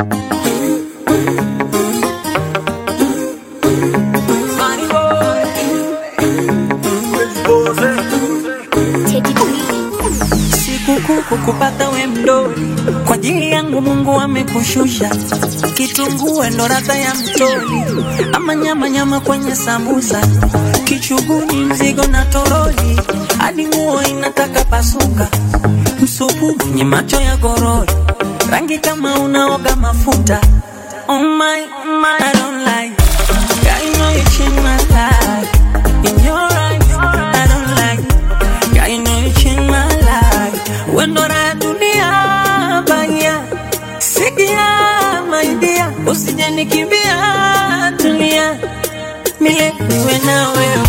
Sikukuu kukupata we mdoli, kwa ajili yangu Mungu amekushusha. Kitunguu ndo ladha ya mtoli, ama nyama nyama kwenye sambusa, kichuguni mzigo na toroli, hadi nguo inataka pasuka, msupu mwenye macho ya gorori, rangi kama unaoga mafuta. Oh my, oh my, I don't like. Girl, you know you changed my life. In your eyes, I don't like. Girl, you know you changed my life. Wendo la dunia baya, sikia my dear, usije nikimbia, tulia milele niwe na wewe.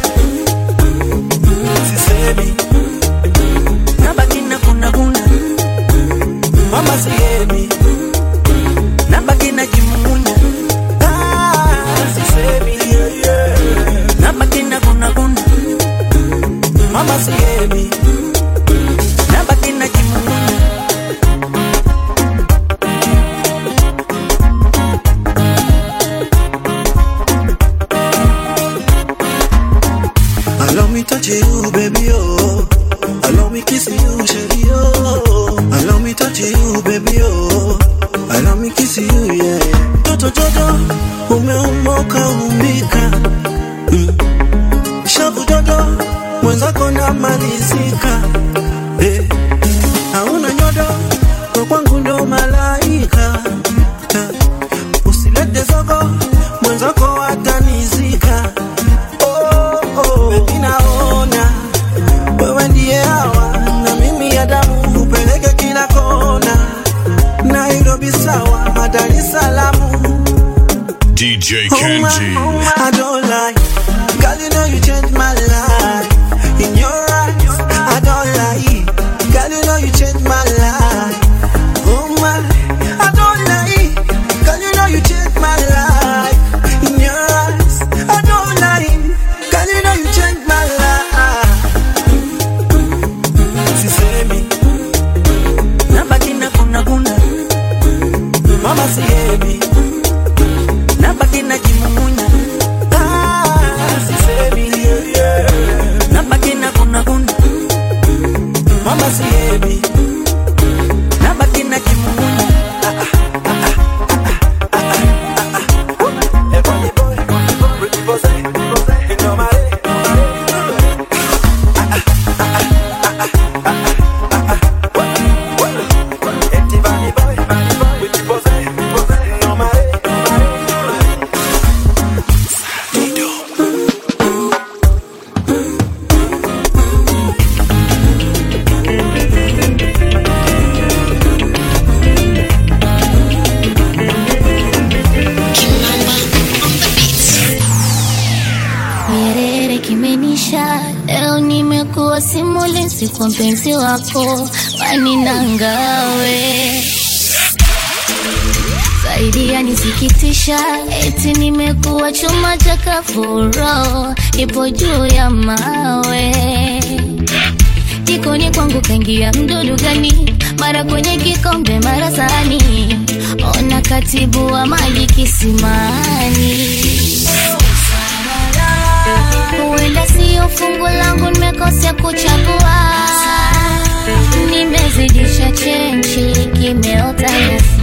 Sisemi, Nabaki na kuna kuna, mama sihemi, nabaki na kimumunya, ah, sisemi, yeah, yeah. nabaki na kuna kuna, mama sihemi, nabaki na kimumunya. allow me touch you, baby, oh. Allow me kiss you, shady, oh. Allow me touch you, baby, oh. Allow me kiss you, yeah. Toto, toto, umeumoka umbika. Mm. Shavu dodo, mwenzako namalizika. Eh. Hauna nyodo, kwa kwangu ndo malaika. Eh. Usilete zogo, mwenzako atanizika. Oh, oh, baby naona wewe ndiye hawa na mimi ya damu upeleke kila kona, Nairobi sawa, Dar es Salaam DJ Oh my, Kenji. oh my, I don't lie. Girl, you know you changed my life. In your eyes, I don't lie. Girl, you know you changed my life. Oh my, I don't lie. Girl, you know you changed my life. In your eyes, I don't lie. Girl, you know you changed my life. Sisemi, Nabaki na kuna kuna, mama sihemi. nabaki na kimumunya, Ah, sisemi, yeah, yeah. nabaki na kuna kuna, Mama sihemi. nabaki na kimumunya. Nyerere kimenisha, leo nimekuwa simulizi kwa mpenzi wako, wani nangawe zaidi yanisikitisha, eti nimekuwa chuma cha kafuro, ipo juu ya mawe jikoni kwangu kaingia mdudu gani, mara kwenye kikombe, mara sahani, ona katibu wa maji kisimani huenda sio fungu langu, nimekosea kuchagua, nimezidisha chenchi, kimeota nyasi,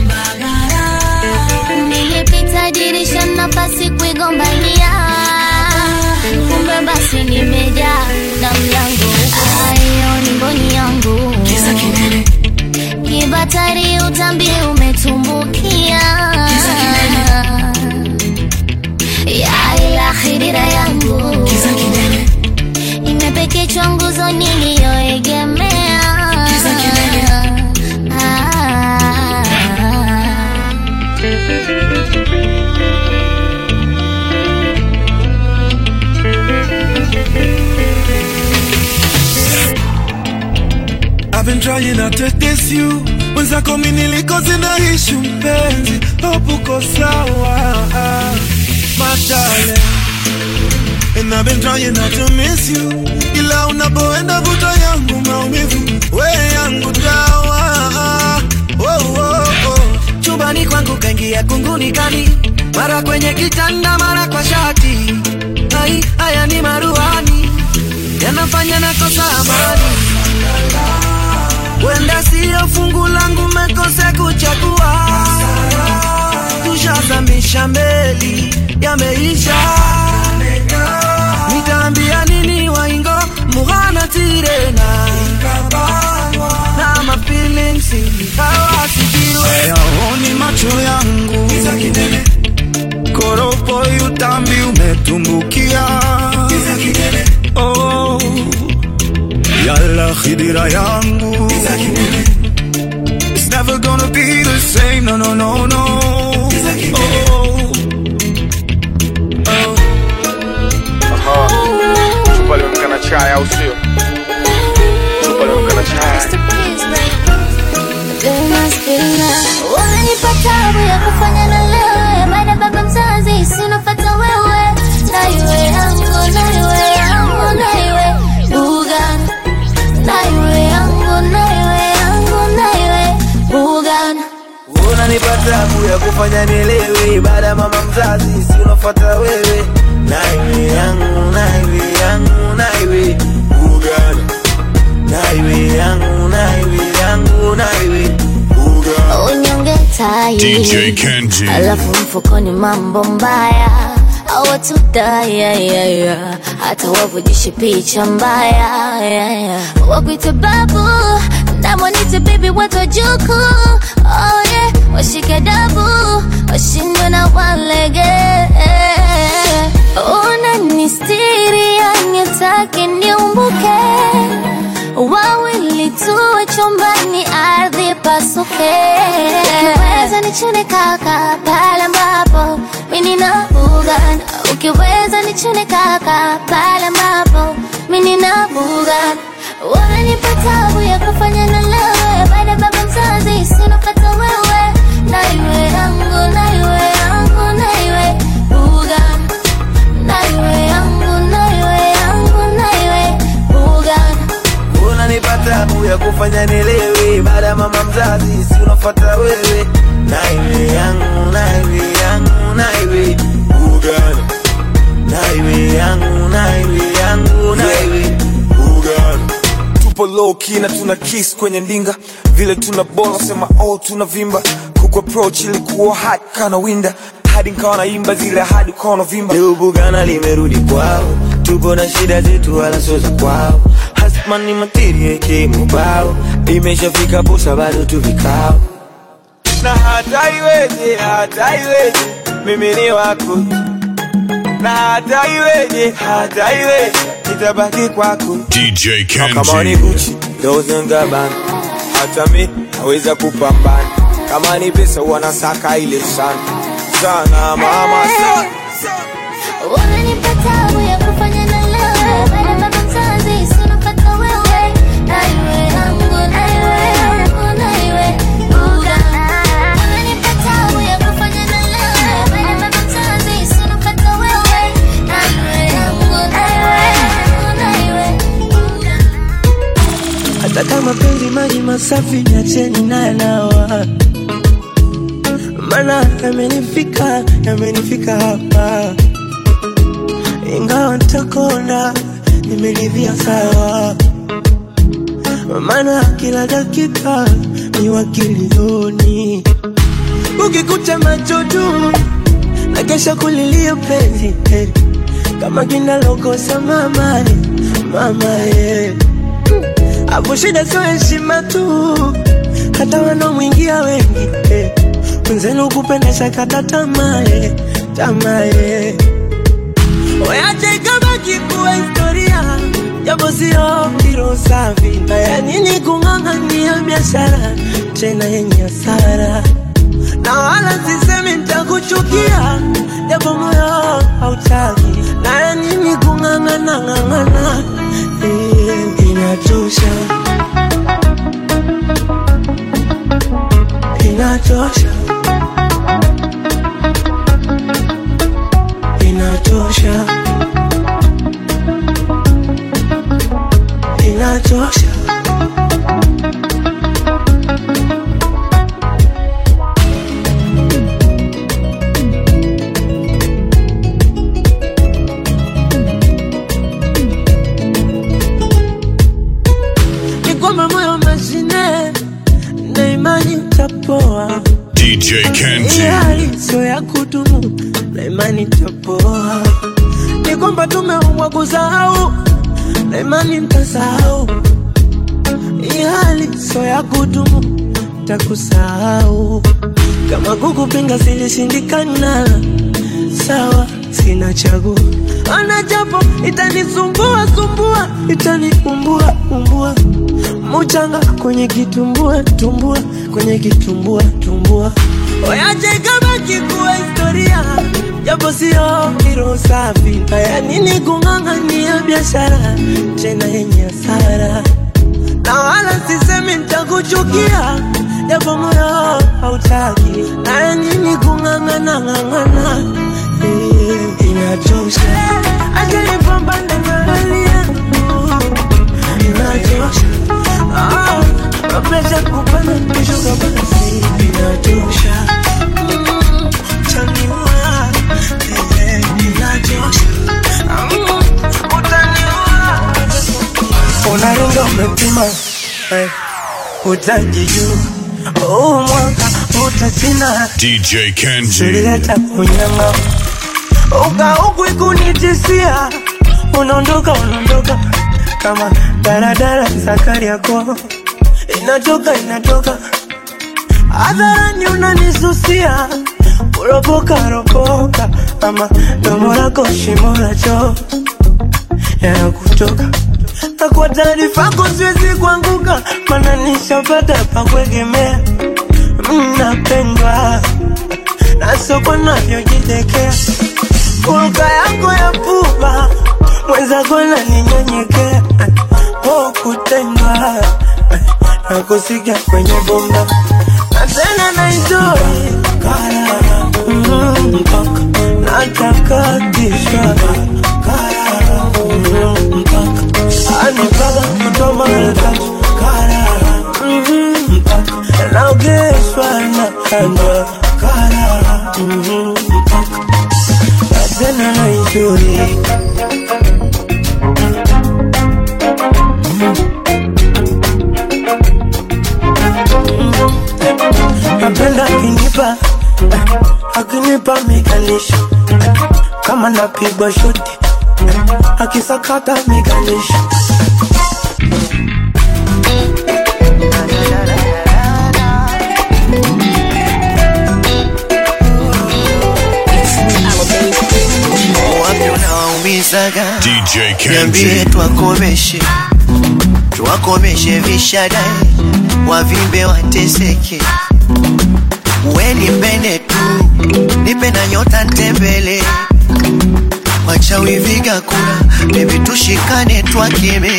nilipita dirisha, nafasi kuigombania, kumbe basi nimejaa na mlango ayo ni mboni yangu kibatari, utambi umetumbukia ya ila khidira yangu imepekechwa nguzo niliyoegemea Ah. I've been trying not to diss you mwenzako mi nilikoze na ishu mpenzi hope uko sawa my darling And I've been trying not to miss you ila unapoenda vuta yangu maumivu we yangu dawa oh, oh, oh. Chuba chumbani kwangu kaingia kunguni kali mara kwenye kitanda mara kwa shati Hai, haya ni maruani yanafanya nakosa amani wenda siyo fungu langu mekose kuchagua tushazamisha meli yameisha nitaambia nini waingo mughana tirena na mafilings hawasikiwe Hayaoni macho yangu koropo utambi umetumbukia oh, yala khidira yangu It's never gonna be the same, no, no, no, no. Oh, oh. Chupa limeamka na chai au sio? Chupa limeamka na chai. Unanipa tabu ya kufanya na lewe baada baba mzazi sinofata wewe na iwe yangu na iwe yangu na iwe bugan na iwe yangu na iwe yangu na iwe bugan unanipa tabu ya kufanya nielewe baada ya mama mzazi si unafuata wewe naiwe yangu naiwe yangu naiwe ugana naiwe yangu naiwe yangu naiwe ugana unyonge tai DJ Kenji. alafu mfukoni mambo mbaya awatudayayaya hata wavujishe picha mbaya yeah, yeah. wakwite babu namwanite bibi watu wajuku oh, yeah. washike dabu washindwe na walege unanistiri yanitake niumbuke wawili tuwe chumbani ardhi pasuke ukiweza nichune kaka pale ambapo mimi na bugan ukiweza nichune kaka pale ambapo mimi na bugan wananipa tabu ya kufanya na lewe baada ya baba mzazi sinopata wewe na iwe yangu na iwe yangu na iwe bugan na iwe yangu na iwe yangu na iwe bugan unanipa tabu ya kufanya nielewe baada ya mama mzazi si unafuata wewe naiwe yangu naiwe yangu naiwe ugana naiwe yangu naiwe yangu naiwe ugana tupo low key na tuna kiss kwenye ndinga vile tuna bola sema oh tuna vimba kuku approach ilikuwa hot kana winda hadi nkawa naimba zile hadi ukawa vimba leo bugana limerudi kwao tupo na shida zetu wala sio za kwao hasmani materie kimubao imeshafika posa bado tu vikao na hata iweje hata iweje mimi ni wako na hata iweje hata iweje nitabaki kwako DJ kama ni Kenji. Gucci Dolce and Gabbana hata mi naweza kupambana kama ni pesa wanasaka ile sana sana mama sana Unanipa tabu ya kufanya na lewe baada ya baba mzazi sinopata wewe na iwe yangu na iwe yangu na iwe buga Unanipa tabu ya kufanya na lewe baada ya baba mzazi sinopata wewe na iwe yangu na iwe yangu na iwe buga hata kama penzi maji masafi niacheni nayanawa mana yamenifika yamenifika hapa ingawa ntakona nimeridhia sawa mana kila dakika ni wakilioni ukikuta macho tu na kesha kulilia penzi eh, kama kinalokosa mama eh, mama yeah. Hapo shida sio heshima tu, hata wanaomwingia wengi eh. Mwenzenu kupenda shakata tamaa eh, tamaa eh. Wache ikabaki kuwa historia, japo sio kiro safi. Haya nini kung'ang'ania biashara tena yenye hasara, na wala sisemi nitakuchukia, japo moyo hautaki. Na ya nini kung'ang'ana ng'ang'ana, eh, inatosha, inatosha, inatosha, inatosha. DJ Kenji. hali sio ya kudumu na imani tapoa, ni kwamba tumeumbwa kusahau na imani ntasahau. Hii hali sio ya kudumu, takusahau kama kukupinga silishindikana. Sawa, sina chaguo, ana japo itanisumbua sumbua, itaniumbua umbua muchanga kwenye kitumbua tumbua, kwenye kitumbua tumbua, oyache kabaki kuwa historia, japo sio kiro safi. Haya nini kung'ang'ania biashara tena yenye hasara, na wala sisemi nitakuchukia, japo moyo hautaki. Haya nini kung'ang'ana ng'ang'ana, Eh, inachosha. Acha nipambane na hali yangu inachosha. Ah, mapresha kupanda kushuka basi inatosha. Mm, chaniua, eh, inachosha. Mm, utaniua. Unaringa umepima eh, utaji juu huu mwaka utasina DJ Kenji. silileta kunyanga ukauku ikunitisia unaondoka unaondoka kama daradara sakari yako inatoka inatoka hadharani unanisusia kuropoka ropoka ama domo lako shimo la choo yanakutoka na kwa taarifa yako siwezi kuanguka mana nishapata pa kuegemea mnapendwa na soko navyojidekea kuruka yako ya pupa mwenzako naninyenyekea po kutendwa na kusikia kwenye bomba na tena naenjoy Mm, mpaka natakatishwa Mm, mpaka anipaka kutoa mara tatu Mhm, mpaka naogeshwa na kandwa Mhm, mpaka na tena naenjoy napenda akinipa akinipa mikalisho kama napigwa shoti akisakata mikalisho wapi unawaumizaga DJ niambie Kenji. twakomeshe twakomeshe vishadai wavimbe wateseke we nipende tu nipe na nyota ntembele wachawi viga kura bebi tushikane twakeme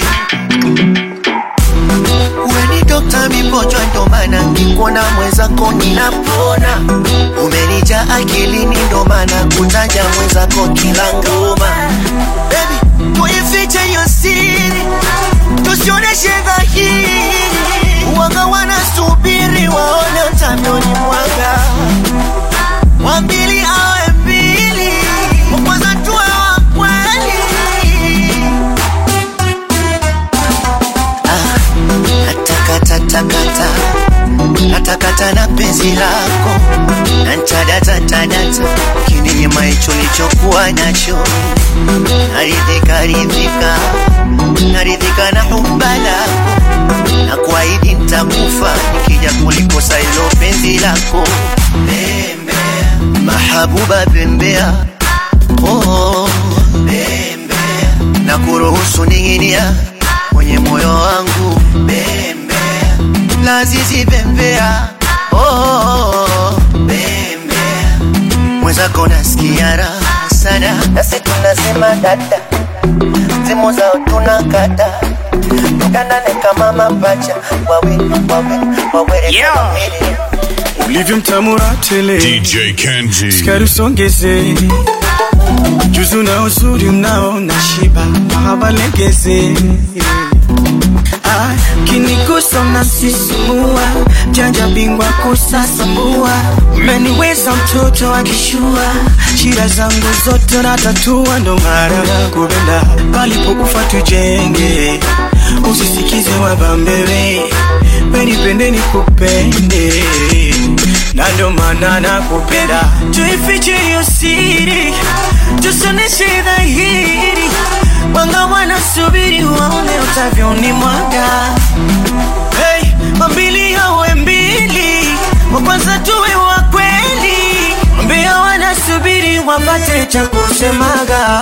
we ni dokta mipojwa ndo maana nkikuona mwenzako ninapona umenija akilini ndo maana kutaja mwenzako kila ngoma Baby, uifiche hiyo siri tusioneshe dhahiri waga wanasubiri waone utamioni mwaga wambili awe mbili wakwanza tuwe wa kweli natakatakata natakata na penzi lako nantadatatadata kininyima hicho lichokuwa nacho naridhika ridhika naridhika na humba lako na kuahidi ntakufa nikija kulikosa ilo penzi lako bembea mahabuba bembea oh, bembea na kuruhusu ning'inia kwenye moyo wangu bembea lazizi bembea oh, bembea mwenzako nasikia raha sana nasi tunasema dada simu zao tunakata tukanane kama mapacha wawe wawe wawere kama mili ulivyomtamura tele DJ Kenji. skari usongeze juzu na uzuri mnaona shiba mahaba legeze Ah, kinigusa unasisimua janja bingwa kusasambua umeniweza mtoto akishua shida zangu zote natatua ndo mara kupenda palipokufa tujenge usisikize wabambewe wenipende nikupende na ndio maana nakupenda. tuifiche hiyo siri, tusoneshe dhahiri, wanga wanasubiri waone utavyoni mwaga. Hey, mambili yawe mbili, wa kwanza tuwe wa kweli, mbea wanasubiri wapate cha kusemaga.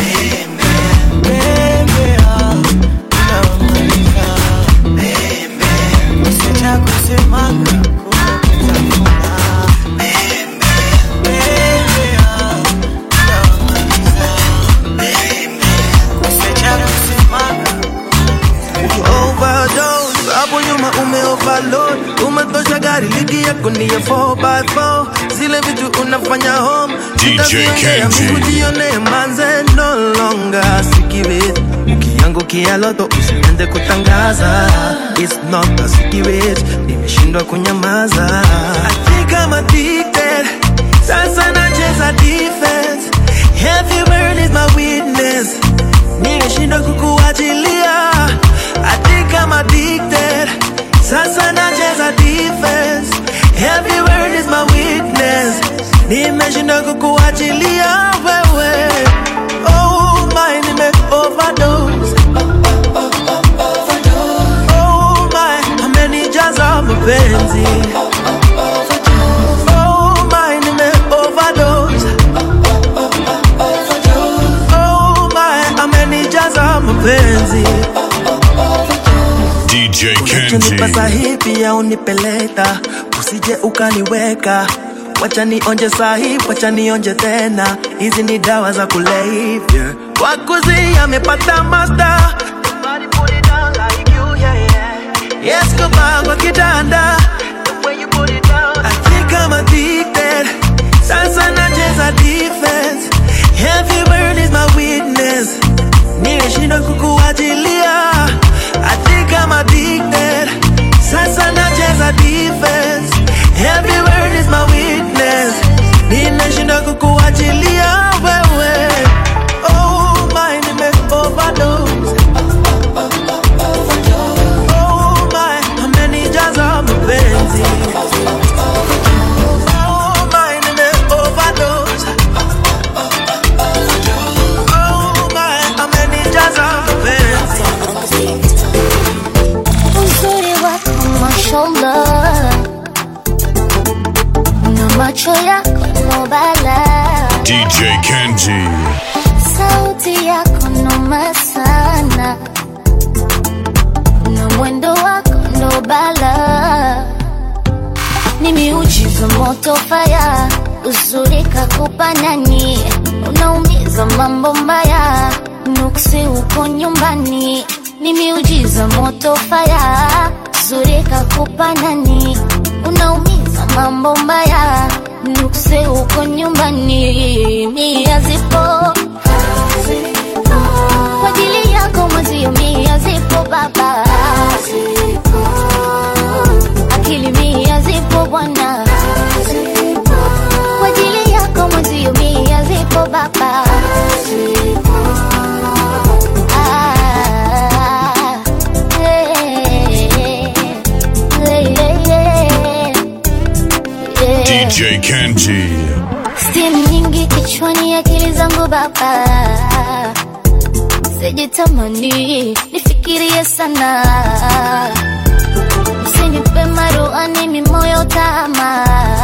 Bembea, unamaliza. Kose cha kusemaga, overdose hapo nyuma ume overload umetosha gari ligi yako ni ya 4x4 zile vitu unafanya home DJ Sitaviongea, Kenji. Mungu jione manze no longer secret ukiangukia loto usiende kutangaza it's not a secret nimeshindwa kunyamaza I think I'm addicted sasa nacheza defense heavy burn is my witness nimeshindwa kukuachilia I think I'm addicted sasa nacheza defense heavy word is my witness nimeshindwa kukuachilia wewe oh my nime overdose oh my amenijaza mapenzi oh my nime overdose oh my amenijaza mapenzi DJ Ukinipa Kenji. sahi pia unipeleka, usije ukaniweka. Wacha nionje sahi, wacha nionje tena, hizi ni dawa za kulevya. Wakuzi amepata master. Somebody put it down like you, yeah, yeah. Yes, kuba kwa kitanda. The way you put it down. I think I'm addicted. Sasa nacheza defense. Heavy burn is my witness. Nimeshindwa kukuachilia. I think I'm addicted. Sasa nacheza defense. Every word is my witness. Nimeshindwa kukuachilia wewe. Oh my, nime overdose. Oh my, amenijaza mapenzi. Oh my, nime overdose. Oh my, amenijaza mapenzi. uzuri wako mashallah na macho yako nobala DJ Kenji. sauti yako noma sana na mwendo wako ndo bala ni miujiza moto faya uzuri kakupa nani unaumiza mambo mbaya nuksi uko nyumbani ni miujiza moto faya uzuri kakupa nani unaumiza mambo mbaya nuksi uko nyumbani mia zipo kwa ajili yako mwezio mia zipo baba akili mia zipo bwana kwa ajili yako mwezio mia zipo baba Ah, eh, eh, eh, eh. DJ Kenji. Steam nyingi kichwani, akili zangu baba, sijitamani nifikirie sana, usinipe maruani mimoyo tama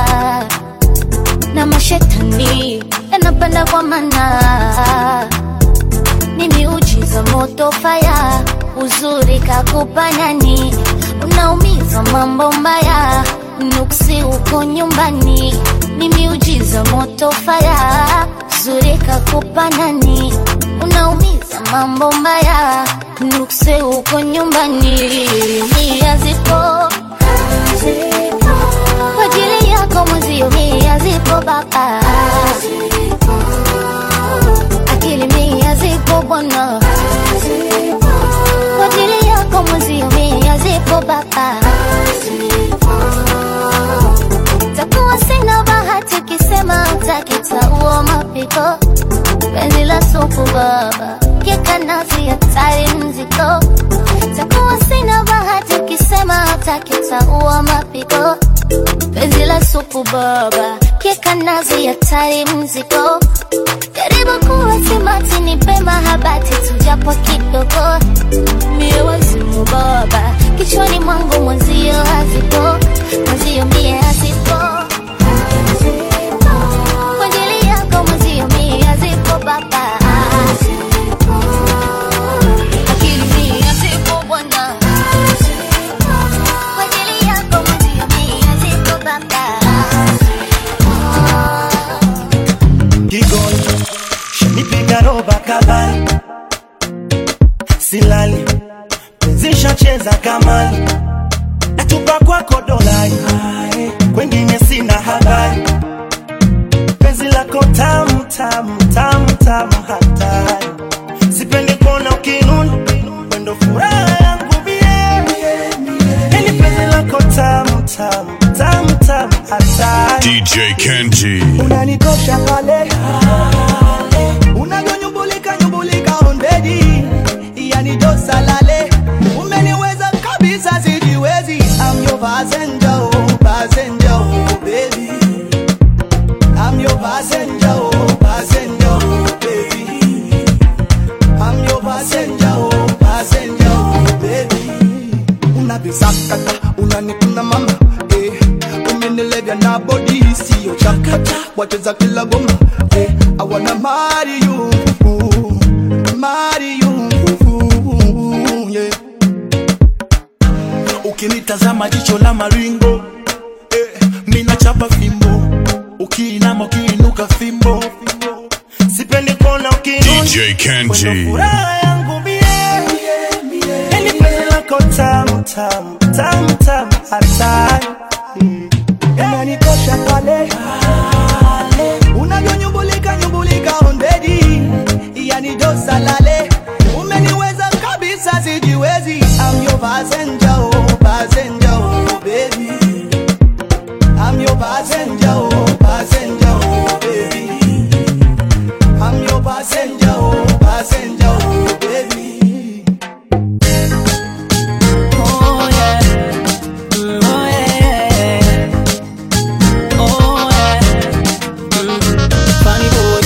na mashetani yanapanda kwa mana ni miujiza moto faya uzuri kakupa nani unaumiza mambo mbaya nuksi uko nyumbani ni miujiza moto faya uzuri kakupa nani unaumiza mambo mbaya nuksi uko nyumbani mia zipo kwa ajili yako mwezio mia zipo baba akili mia zipo bwana kwa ajili yako mwezio mia zipo baba takuwa sina bahati ukisema utakitaua mapiko penzi la supu baba kekanazi hatari mziko takuwa sina bahati ukisema utakitaua mapiko penzi la supu baba keka nazi hatari mzigo jaribu kuwa simati nipe mahabati tujapo kidogo mie wazimu baba kichwani mwangu mwenzio hazipo mwenzio mie hazipo kwa ajili yako mwenzio mie hazipo baba akili mie hazipo bwana kwa ajili yako mwenzio mie hazipo baba Kigoli shanipiga roba kabali, silali zishacheza kamali, natupa kwako dolari, kwengine sina habari, penzi lako tamu tamu tamu tamu hatari, sipendi kuona ukinuna, wendo furaha yangu mie, yani penzi lako tamu tamu tamu tamu hatari DJ Kenji. unanikosha pale unavyonyumbulika nyumbulika ondedi yani josalale umeniweza kabisa sijiwezi I'm your passenger, oh, passenger, oh, baby. I'm your passenger, oh, passenger, oh, baby. I'm your passenger, oh, passenger, oh, baby. Unavisakata, unanikuna mama eh. Umenilevya na body sio chakata, wacheza kila goma eh. I wanna marry you, marry you, yeah. Ukinitazama jicho la maringo eh, mina chapa fimbo, ukiinama ukiinuka fimbo, sipendi kuona ukinuna DJ Kenji. Wendo furaha yangu mie, yani penzi lako tamu tamu tamu tamu hatari Mm. unanikosha pale unavyonyumbulika nyumbulika ondedi yani dosalale umeniweza kabisa sijiwezi I'm your passenger, oh, passenger, oh, baby. I'm your passenger, oh, passenger, oh, baby. I'm your passenger, oh, passenger, oh, baby. Oh yeah. Mm, oh yeah. Oh yeah. Mm, funny boy.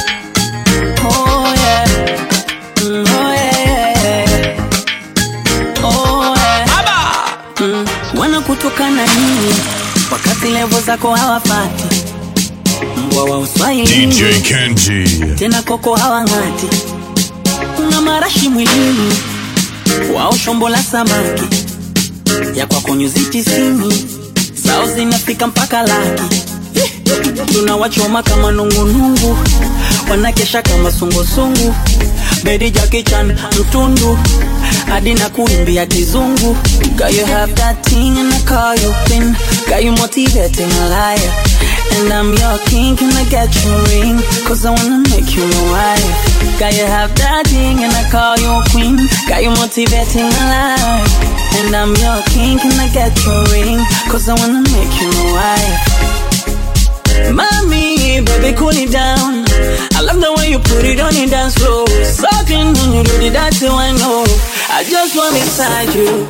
Oh yeah. Mm, oh yeah. Oh yeah. Mm, wanakutukana nini wakati levo zako hawapati mbwa wa uswahili DJ Kenji. tena koko hawang'ati una marashi mwilini wao shombo la samaki ya kwako nyuzi tisini zao zinafika mpaka laki tunawachoma kama nungunungu wanakesha kama sungusungu bedi jakichan mtundu hadi na kuimbia kizungu Girl, you have that thing and I call you queen Got you motivating a liar And I'm your king, can I get you a ring? Cause I wanna make you my wife Got you have that thing and I call you a queen Got you motivating a liar And I'm your king, can I get you a ring? Cause I wanna make you my wife Mommy, baby, cool it down. I love the way you put it on the dance floor. Sucking when you do the dirty I know. I just want inside you.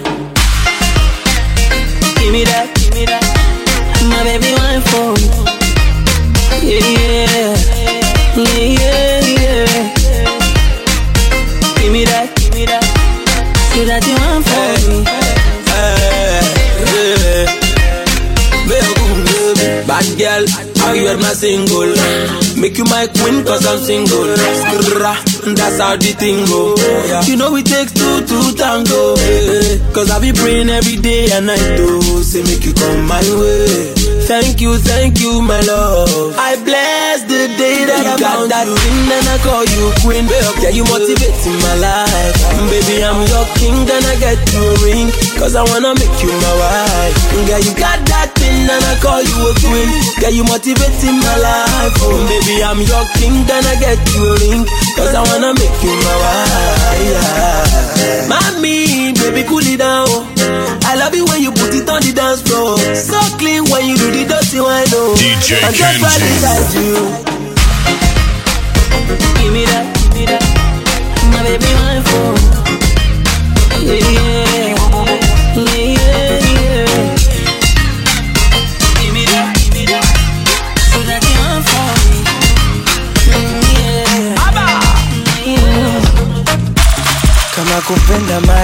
Give me that, give me that. My baby, one for Yeah, yeah, yeah, yeah, yeah. Give me that, give me that. Do that you want for me. Bad girl, how you hear my single? Make you my queen cause I'm single. Skrrra, that's how the thing go. You know it takes two to tango. eh. Cause I be praying every day and night to say make you come my way. Thank you, thank you, my love. I bless the day that I got that thing and I call you queen. Yeah, you motivating my life. Baby, I'm your king, then I get you a ring. Cause I wanna make you my wife. Yeah, you got that thing and I call you a queen. Yeah, you motivating my life. Oh, baby, I'm your king, then I get you a ring. Cause I wanna make you my wife. Yeah. Mommy, baby, cool it down. I love it when you put it on the dance floor. So clean when you do the dirty one. Oh. DJ I'm just right Kenji. beside you. Give me that, give me that. My baby, my phone. Yeah, yeah, yeah, yeah. Give me that, give me that.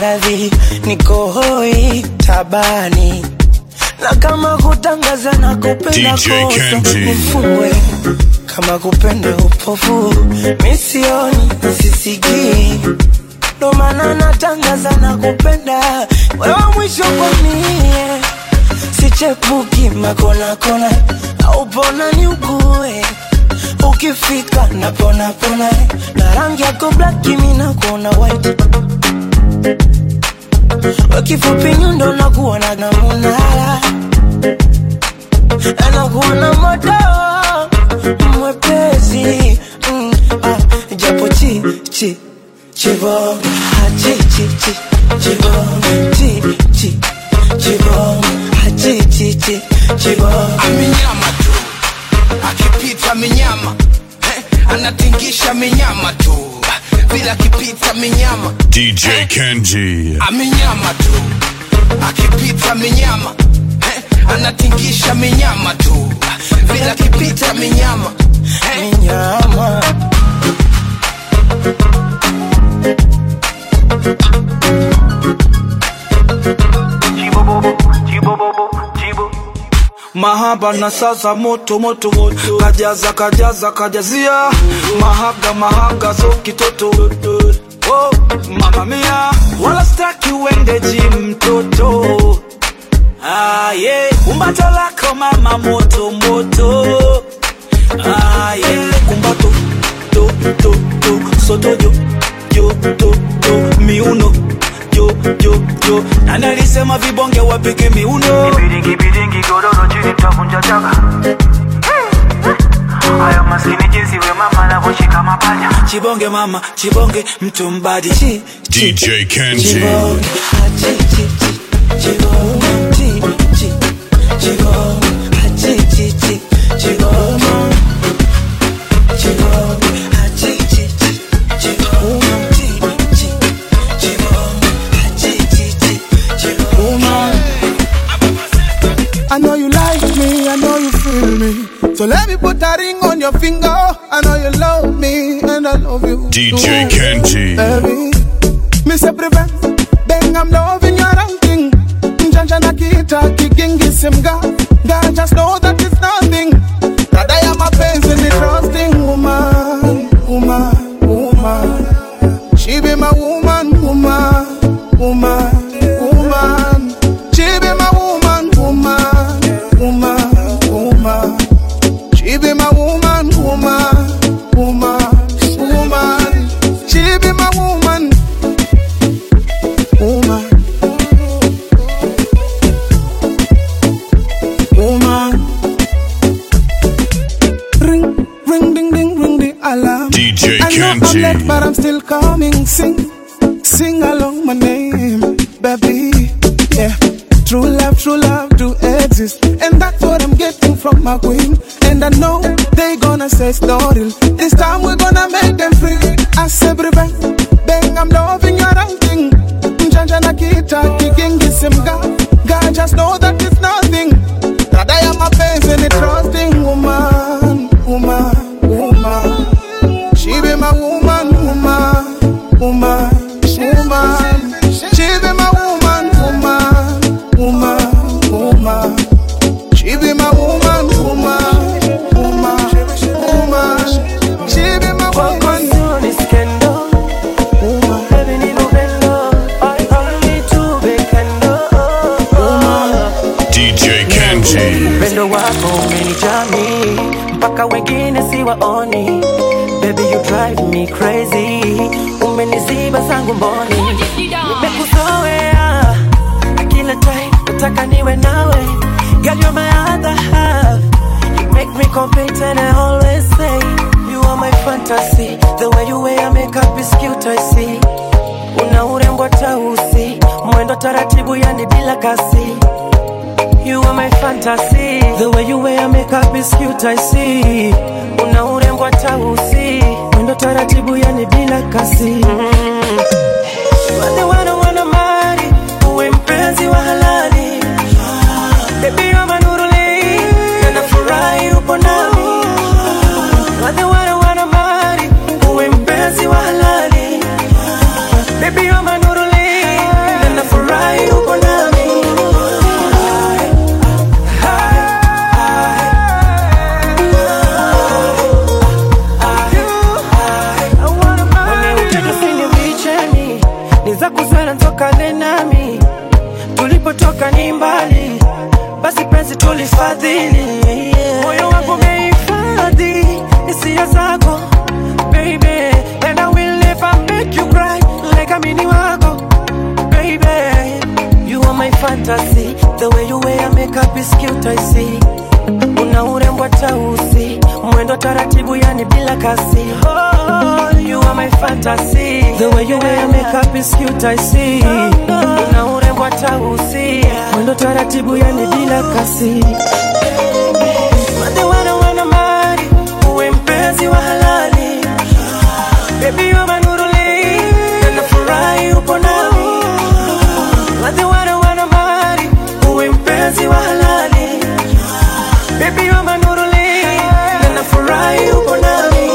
maradhi niko hoi tabani na kama kutangaza na kupenda DJ kosa Kenji. nifungwe kama kupenda upofu misioni sisikii ndo maana natangaza na kupenda wewe mwisho kwa mie sichepuki makonakona au pona ni ugue ukifika napona pona na rangi yako black mimi nakuona white wakifupi nyundo nakuona na munara anakuona moto mwepesi mm, ah, japo chi chi chibom ah, chi chi chi chibom chi chi chibom ah, chi chi chi chibom amenyama tu akipita minyama eh, anatingisha minyama tu bila akipita minyama DJ Kenji. amenyama tu akipita minyama eh, anatingisha minyama tu bila akipita minyama eh. minyama mahaba na sasa moto moto moto kajaza kajaza kajazia mahaga mahaga so kitoto oh, mama mia wala staki uende jim mtoto ah, yeah. kumbato lako mama moto moto ah, yeah. kumbato to to to soto jo jo to to miuno jo jo jo nani alisema vibonge wapige miuno Biringi biringi godoro chini tavunja chaka Haya maskini jinsi we mama anavyoshika mapaja chibonge mama chibonge mtu mbadi chi, DJ Kenji. chibom ah, chi chi chi chibom chi chi chibom ah, chi chi chi chibom chibom ah, chi chi chi chibom chi chi chibom ah, chi chi chi chibom I know you like me, I know you feel me. So let me put a ring on your finger. I know you love me, and I love you. DJ too, Kenji. Baby, me say prevent, bang I'm loving your outing. Janja na kita kigingi simga. God just know that it's nothing. That I am a pains in the trusting woman, woman, woman. She be my woman, woman, woman, woman. She be my woman, woman, woman, woman. She be my woman, woman, woman, woman. She be my woman, woman, woman. Ring, ring, ding, ding, ring the alarm. DJ I know I'm Kenji. late, but I'm still coming. Sing, sing along my name, baby. Yeah. True love, true love do exist. And that's what I'm getting from my queen. And I know they gonna say story. This time we're gonna make them free. I say, bang, bang, I'm loving your outing. Janja na kita, kigingi simga. God just know that it's nothing. That I am a face and a trusting woman, woman, woman. She be my woman, woman, woman, woman. She be my woman, woman, woman, woman. She be my woman, woman, woman, woman. She be my woman, DJ Kenji. upendo wako umenijami mpaka wengine siwaoni baby you drive me crazy umeniziba zangu mboni nimekuzoea na kila time nataka niwe nawe girl you're my other half you make me complete and I always say you are my fantasy the way you wear makeup is cute I see una urembo tausi mwendo taratibu yani bila kasi You are my fantasy. The way you wear makeup is cute, I see. Una urembo tausi. Mwendo taratibu yani bila kasi. Mm. Wale wana wana mali, uwe mpenzi wa halali. Baby you're my nuruli, na nafurahi upo nami. Wale wana wana mali, uwe mpenzi wa halali. Baby you're my nuruli, unifadhili moyo wangu umehifadhi hisia zako baby and I will never make you cry like amini wako baby you are my fantasy the way you wear makeup is cute I see una urembo tausi mwendo taratibu yani bila kasi oh, you are my fantasy the way you wear makeup is cute I see una urembo tausi mwendo taratibu yani bila kasi Wale wana wana mali uwe mpenzi wa halali baby you are nuruli na nafurahi upo nami Wale wana wana mali uwe mpenzi wa halali Baby you're my nuruli na nafurahi upo nami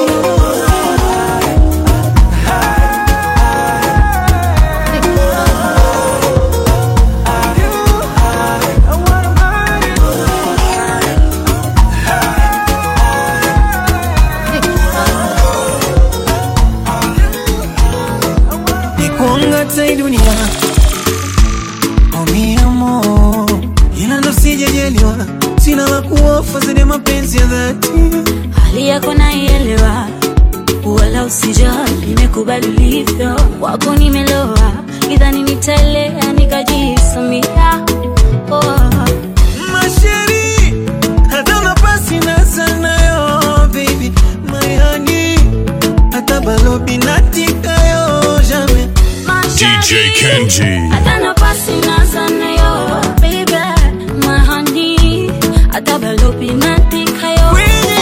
nikuangata hii dunia oh mi amor, ila ndo sijajaliwa, sina la kuofa zaidi ya mapenzi ya dhati. hali yako naielewa, wala usijali, nimekubali ulivyo, wako nimeloa, idhani nitaelea nikajisamia oh. Masheri, hata nafasi na sana yo baby, my honey, hata balobi natika yo jamais. DJ Kenji. Hata nafasi na sana yo, baby, my honey, hata balobi natika yo,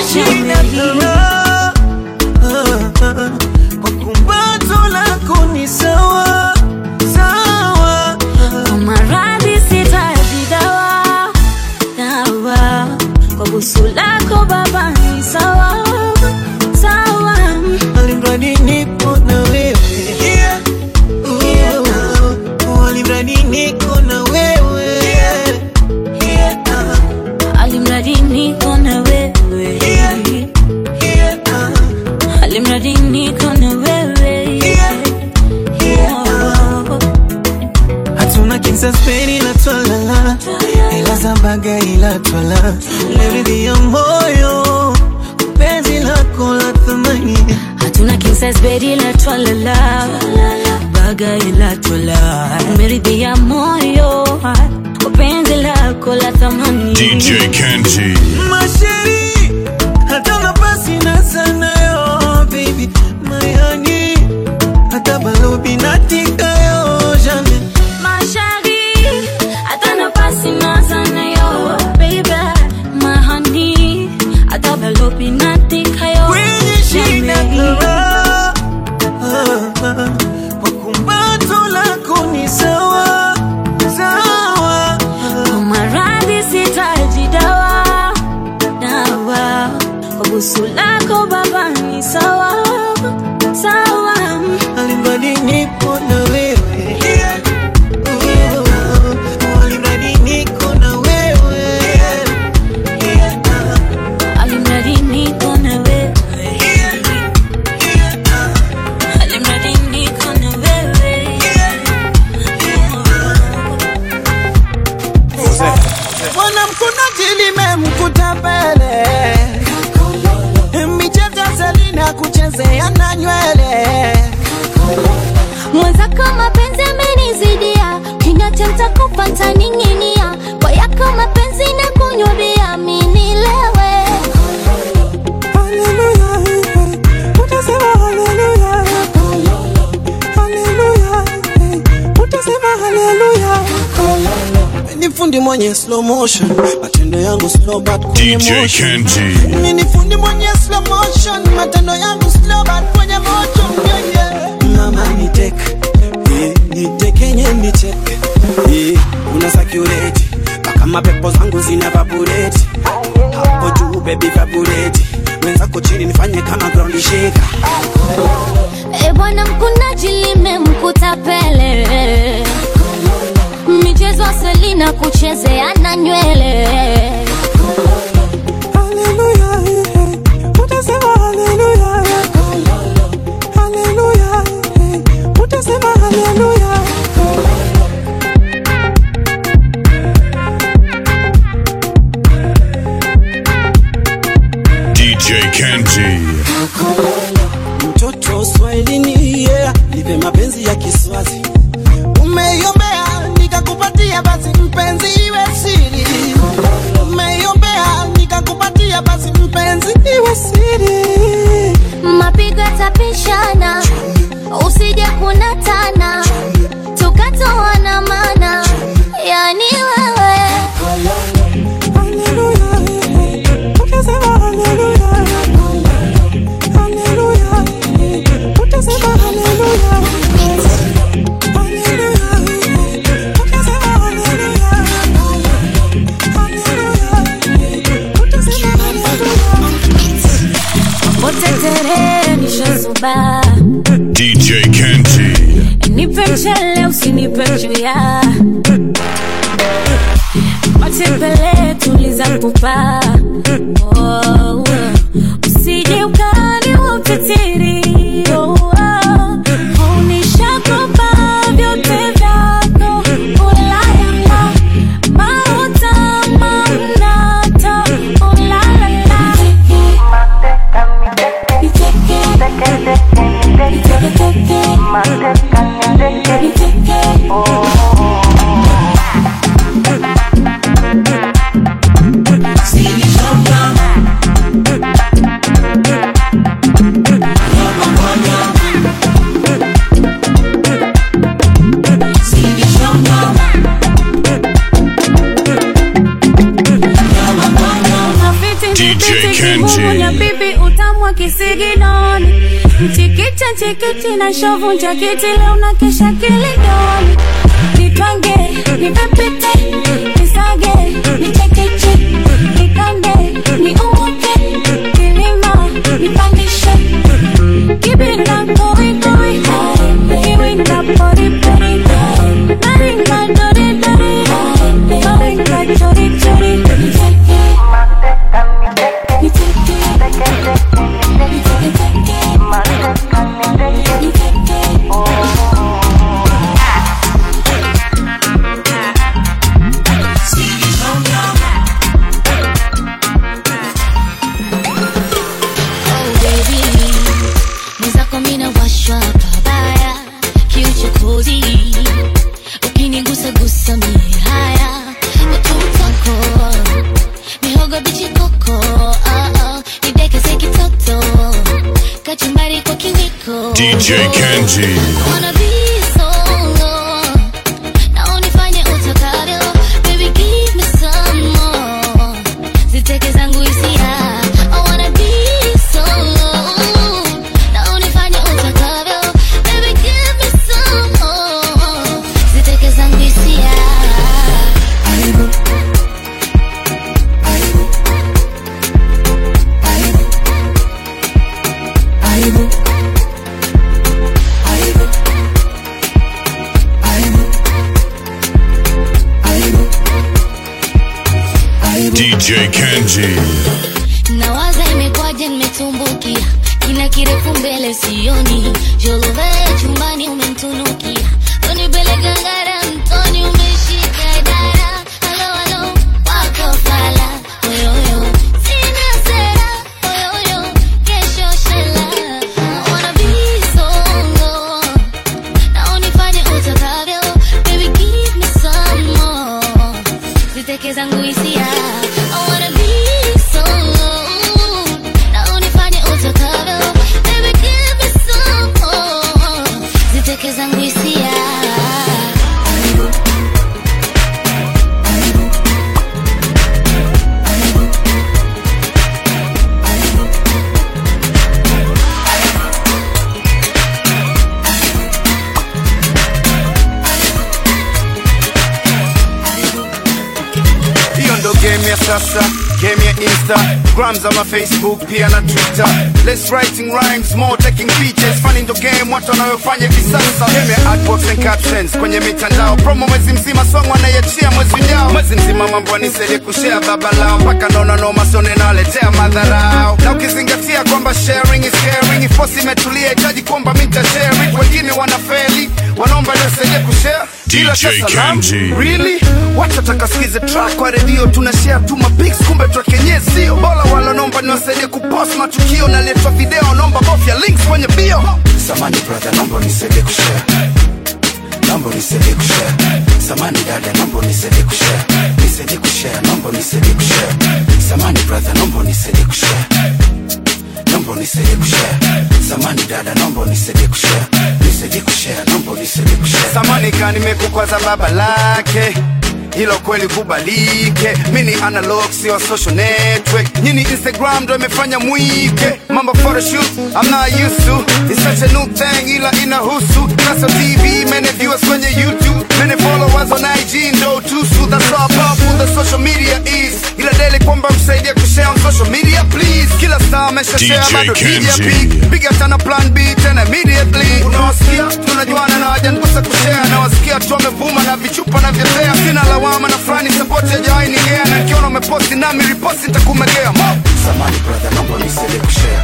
Ah, ah, kwa kumbato lako ni sawa sawa Kwa maradhi sitaji dawa, dawa. Kwa busu lako baba ni sawa, sawa. alimradi nipo na wewe yeah. Oh, alimradi niko na wewe yeah. Alimradi niko na wewe. Alimradi niko na wewe. Oh. hatuna kinsaspeni la twalala ila zambaga ila twala leridhi ya moyo penzi lako la thamani Hatuna king size bed ila twalala baga ila twala meridhia moyo kwa penzi lako la thamani DJ Kenji. masheri hata nafasi na sana yo baby my honey hata balobi natika yo jamais Mashari, hata nafasi na sana yo, baby, my honey, hata balobi natika yo, kwenye shina Jamii. kara kwa kumbato lako ni sawa sawa Kwa maradhi sitaji dawa, dawa. Kwa busu lako baba ni sawa, sawa. alimradi nipo na wewe Oh, alimradi niko na wewe Alimradi niko na wewe. Alimradi niko na wewe. mwanamkunaji limemkuta mbele michezo selina kuchezea na nywele mwenzako mapenzi amenizidia kinyata ntakupa ntaning'inia kwa yako mapenzi na kunywa bia minilewe ni fundi mwenye slow motion matendo yangu slow but kwenye DJ motion Kenji. Mimi ni fundi mwenye slow motion matendo yangu slow but kwenye motion yeah, yeah. mama ni tek eh, ni tekenye ni tek eh, una sakureti mpaka mapepo zangu zina vabureti hapo juu baby vabureti wenzako chini nifanye kama ground shaker e bwana mkunaji limemkuta pele michezo selina kuchezea na nywele DJ Kenji. mtoto swahilini yeah. nipe mapenzi ya kiswazi umeiombea nikakupatia basi mpenzi iwe siri umeiombea nikakupatia basi mpenzi iwe siri mapigo yatapishana usije kunatana tukatoana mana yani wewe Utetere nishazuba DJ Kenji. nipe mchele usinipe juya matembele tuliza pupa oh, usije ukani wa utitiri oh, oh, unishakopa vyote vyako ulayala mauta mamnata ulalala DJ Kenji. ya bibi utamwa kisiginoni mchikicha chikiti na shovu njakiti leo na kesha kilidoni nitwange nipepite nisage nichekeche nikande niumuke kilima nipandishe kibinda koikoi kiwinda poripori naringa doridori naringa chorichori Oh baby, mwenzako mina washwa pabaya kiuchokozi, ukinigusa gusa mie haya ututako mihogo bichi koko ah, ah, nidekeze kitoto kachumbari kwa kiwiko DJ Kenji. Wanna be solo, na unifanye utakavyo. Baby, give me some more. Ziteke zangu hisia. I wanna be solo, na unifanye utakavyo. Baby, give me some more. Ziteke zangu hisia. DJ Kenji. nawaza imekwaje nimetumbukia kina kirefu mbele sioni jolove chumbani umemtunukia unipeleka ngara mtoni umeshika dara halo halo wako fala oyoyo sina sera oyoyo kesho shela I wanna be solo na unifanye utakavyo baby give me some more ziteke zangu hisia I wanna be solo na unifanye utakavyo baby give me some more ziteke zangu hisia hiyo ndo game ya sasa game ya instagram ama facebook pia na twitter less writing rhymes more taking pictures funny ndo game watu wanayofanya hivi sasa game ya artworks and captions kwenye mitandao promo mwezi mzima song wanaiachia mwezi ujao mwezi mzima mambo anisaidie kushare baba lao mpaka naona noma sone naletea madharau na ukizingatia kwamba sharing is caring ifosi imetulia itaji kwamba mita share it wengine wanafeli wanaomba nisaidie kushare ila cha DJ salamu Kenji. really wacha takasikize track kwa redio tuna share tu mapics kumbe track yenyewe sio bora wala nomba niwasaidie kupost matukio naletwa video nomba bofya links kwenye bio samani brother naomba unisaidie kushare naomba unisaidie kushare samani dada naomba unisaidie kushare nisaidie kushare naomba unisaidie kushare samani brother naomba unisaidie kushare naomba unisaidie kushare samani dada naomba unisaidie kushare nisaidie kushare naomba unisaidie kushare samani ka nimekukwaza baba lake hilo kweli kubalike mini analog sio social network nyini instagram ndo imefanya mwike mambo photoshoot i'm not used to it's such a new thing ila inahusu naso tv many viewers kwenye youtube many followers on ig ndo tusu that's how powerful the social media is ila daily kwamba msaidia kushare on social media please kila star amesha share DJ bado DJ Kenji. pick piga tena plan b tena immediately unawasikia tunajuana na wajanikosa kushare nawasikia tu wamevuma na vichupa na vyepea sina lawama na fulani support ya jawai nigea na nikiona umeposti nami riposti nitakumegea mo samani brother naomba unisaidie kushare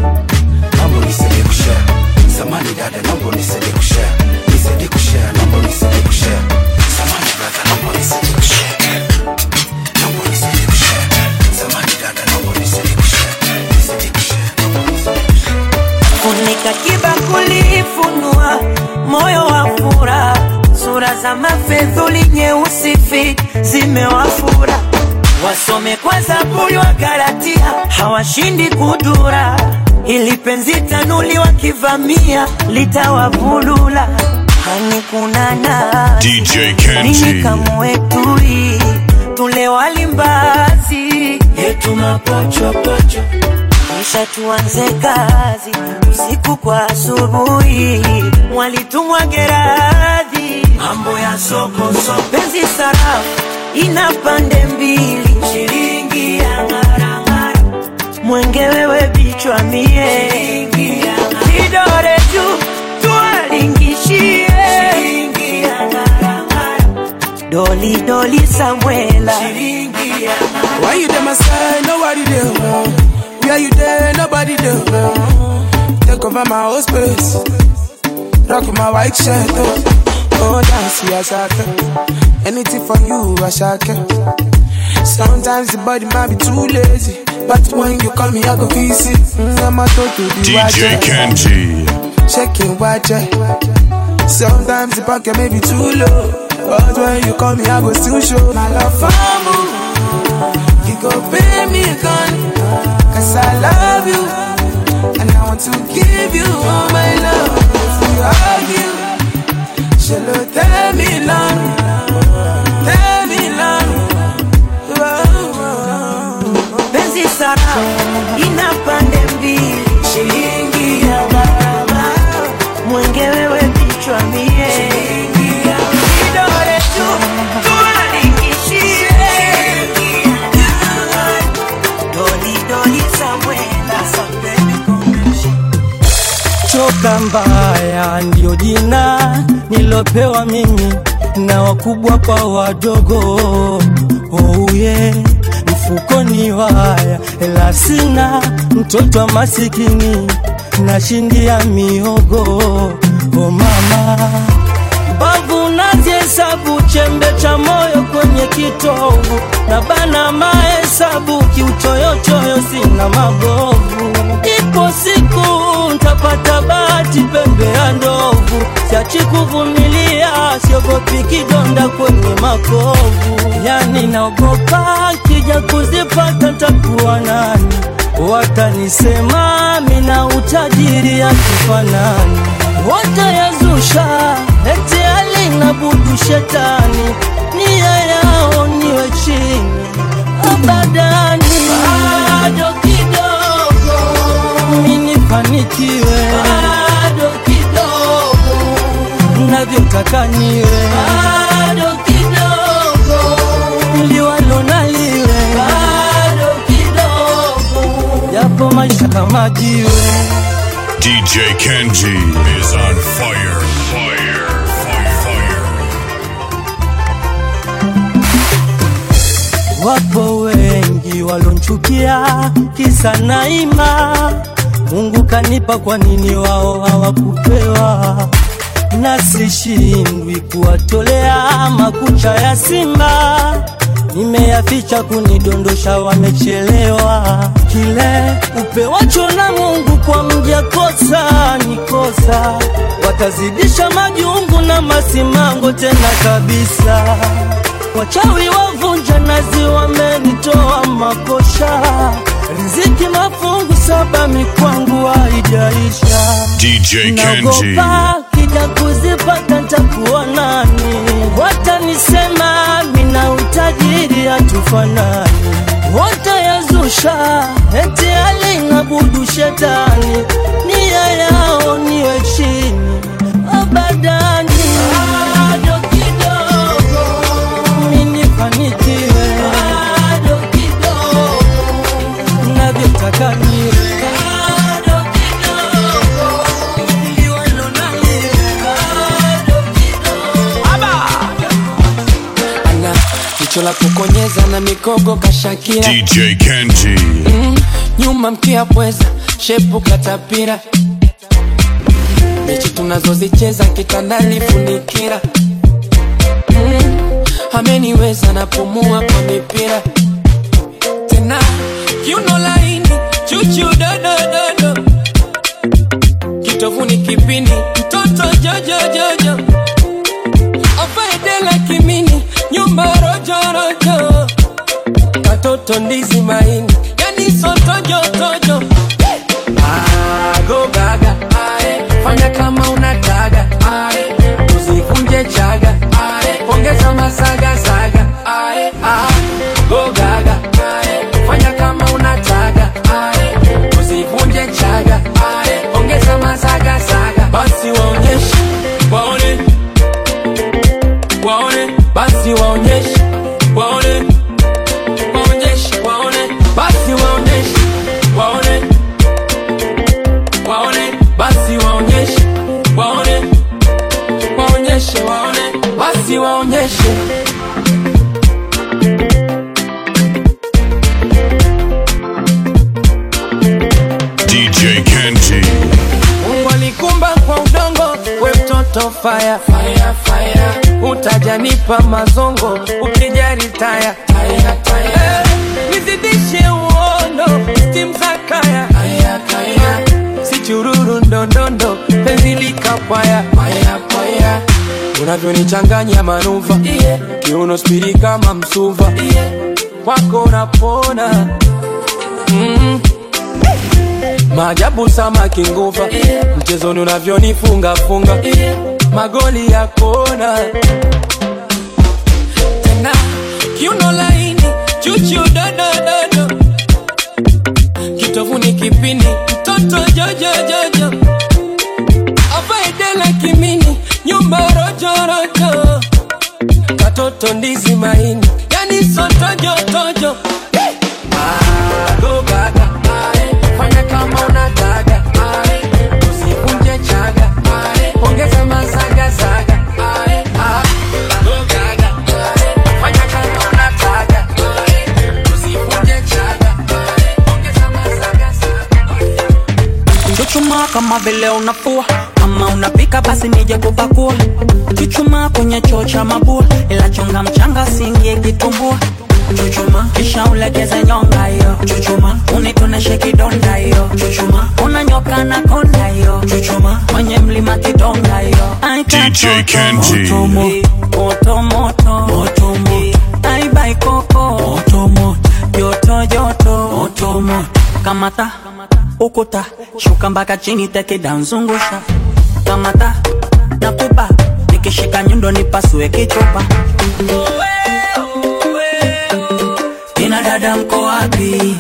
naomba unisaidie kushare samani dada naomba unisaidie kushare nisaidie kushare naomba unisaidie kushare samani brother naomba unisaidie kushare naomba unisaidie kushare samani dada naomba unisaidie kushare nisaidie kushare naomba unisaidie kushare funika kibakuli, funua moyo wa furaha, sura za mafedhuli nyeusi fi zimewafura, wasome kwa Zaburi wa Galatia, hawashindi kudura, ili penzi tanuli wakivamia litawavulula. Hani kunana DJ nini Kenji. kamwetui tule walimbazi yetu mapochopocho kisha tuanze kazi usiku kwa asubuhi, mwalitumwa Geradhi, mambo ya soko soko, penzi sarafu ina pande mbili, shilingi ya ng'arang'ara, mwenge wewe bichwa mie, shilingi ya kidore juu tuwalingishie, shilingi ya ng'arang'ara, doli doli Samuela, shilingi ya Why you there, my side? Nobody there. Where you there? Nobody there. Take over my whole space. Rock my white shirt. Oh, oh dance, yeah, shaka. Anything for you, I shaka. Sometimes the body might be too lazy. But when you call me, I go visit. Mm, I'm a to the DJ watcher. Kenji. Checking watcher. Sometimes the pocket may be too low. But when you call me, I go still show my love for you. You go pay me gun Cause I love you And I want to give you all my love If we argue Shall tell me long Tell me long penzi sarafu ina pande mbili, shilingi ya gharama, mwenge wewe bichwa mie, shilingi ya kidole tu tuwalingishie, doli doli Samuela, choka mbaya ndio jina nilopewa mimi na wakubwa kwa wadogo ouye mfukoni waya ela sina mtoto wa masikini nashindia miogo o mama mbavu nazihesabu chembe cha moyo kwenye kitovu na bana mahesabu kiuchoyochoyo sina mabovu ipo siku ntapata bahati pembe ya ndovu siachi kuvumilia siogopi kidonda kwenye makovu yani naogopa kija kuzipata takuwa nani watanisema mina utajiri ya kifanani watayazusha eti alinabudu shetani nia yao niwe chini abadani bado kidogo minifanikiwe bado kidogo navyotaka niwe bado kidogo liwalo naliwe bado kidogo yapo maisha kama jiwe DJ Kenji is on fire. Fire. Fire. Fire. Wapo wengi walonchukia kisa naima, Mungu kanipa, kwa nini wao hawakupewa? na sishindwi kuwatolea makucha ya simba nimeyaficha kunidondosha wamechelewa kile upewacho na mungu kwa mja kosa ni kosa watazidisha majungu na masimango tena kabisa wachawi wavunja nazi wamenitoa makosha riziki mafungu saba mikwangu haijaisha DJ Kenji. naogopa kija kuzipata ntakuwa nani watanisema mina utajiri hatufanani wote yazusha eti alinabudu shetani nia yao niwe chini abadani bado kidogo minifanikiwe bado kidogo navyotaka niwe bado kidogo liwalo na liwe bado ana jicho la kukonyeza na mikogo kashakira DJ Kenji. mm, nyuma mkia pweza shepu katapira mechi tunazozicheza kitandani funikira mm, ameniweza napumua kwa mipira tena kiuno laini chuchu dodododo kitovuni kipini mtoto jojojojo afaedela kimini nyumba rojorojo katoto ndizi maini yani sotojotojo agogaga fanya kama unataga ae, usikunje chaga ae, ongeza masagasaga ae, ah, gogaga fanya kama unataga ae, usivunje chaga ae, ongeza masagasaga basi waonyeshe waone waone basi waonyeshe waone waonyeshe waone basi waonyeshe waone waone basi waonyeshe waone waonyeshe waone basi waonyeshe DJ Kenji. Mungu alikumba kwa udongo, we mtoto fire, fire, fire. Utajanipa mazongo ukijari taya, taya, taya. Eh, nizidishe uondo stim za kaya, kaya, kaya. si chururu ndondondo penzi likapwaya paya, paya. unavyonichanganya manuva yeah. kiuno spiri kama msuva yeah. kwako napona mm. Maajabu samaki nguva yeah. Mchezoni unavyonifunga funga yeah. Magoli ya kona tena kiuno laini chuchu dodododo kitovuni kipini mtoto jojojojo afaedela kimini nyumba rojorojo katoto ndizi maini yani sotojotojo Agogaga, ae, fanya kama unataka ae, usivunje chaga ae, ongeza masagasaga ae, ah, gogaga, ae, fanya kama unataka ae, usivunje chaga ae, ongeza masagasaga Chuchumaa kama vile unafua ama unapika basi nije kupakua. Chuchumaa kwenye choo cha mabua, ila chonga mchanga singie kitumbua. Chuchuma kisha ulegeze nyonga hiyo. Chuchuma unitoneshe kidonda hiyo. Chuchuma unanyoka na konda hiyo. Chuchuma kwenye mlima kidonga hiyo. Ai, DJ katoto, Kenji. Moto moto moto moto moto. Ai bai koko moto moto. Joto joto moto moto. Kamata ukuta shuka mpaka chini teke danzungusha kamata nakupa nikishika nyundo nipasue kichupa kina dada mko wapi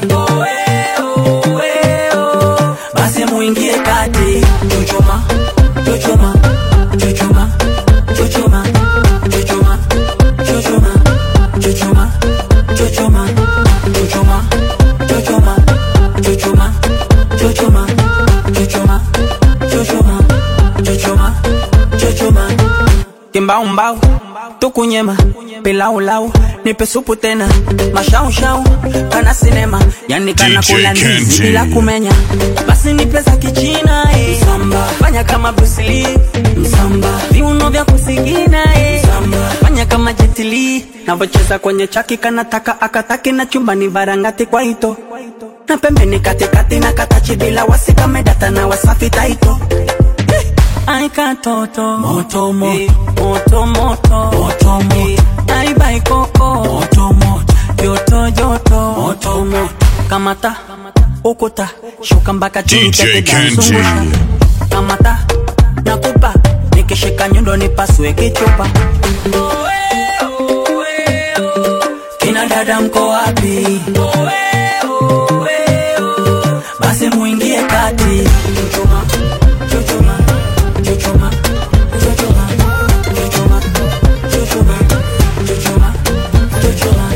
basi muingie kati chuchuma chuchuma chuchuma chuchuma chuchuma chuchuma chuchuma chuchuma chuchuma chuchuma chuchuma chuchuma chuchuma chuchuma chuchuma chuchuma kimbaumbau tukunyema pilaulau nipe supu tena mashaushau kana sinema yani kana DJ kula ndizi Kenji. bila kumenya basi basi ni pesa kichina eh. Msamba. fanya kama Bruce Lee Msamba. viuno vya kusigina eh. Msamba. fanya kama Jet Li navocheza kwenye chaki kanataka akataki na chumbani varangati kwa ito na pembeni katikati na katachi bila wasi kamedata na wasafi taito Ai katoto moto moto moto moto moto moto Ai bai koko moto moto joto joto moto moto kamata ukuta shuka mpaka chini DJ tete Kenji. danzungusha. kamata nakupa nikishika nyundo nipasue kichupa kina dada mko wapi basi muingie kati chuchuma chuchuma chuchuma chuchuma chuchuma chuchuma chuchuma chuchuma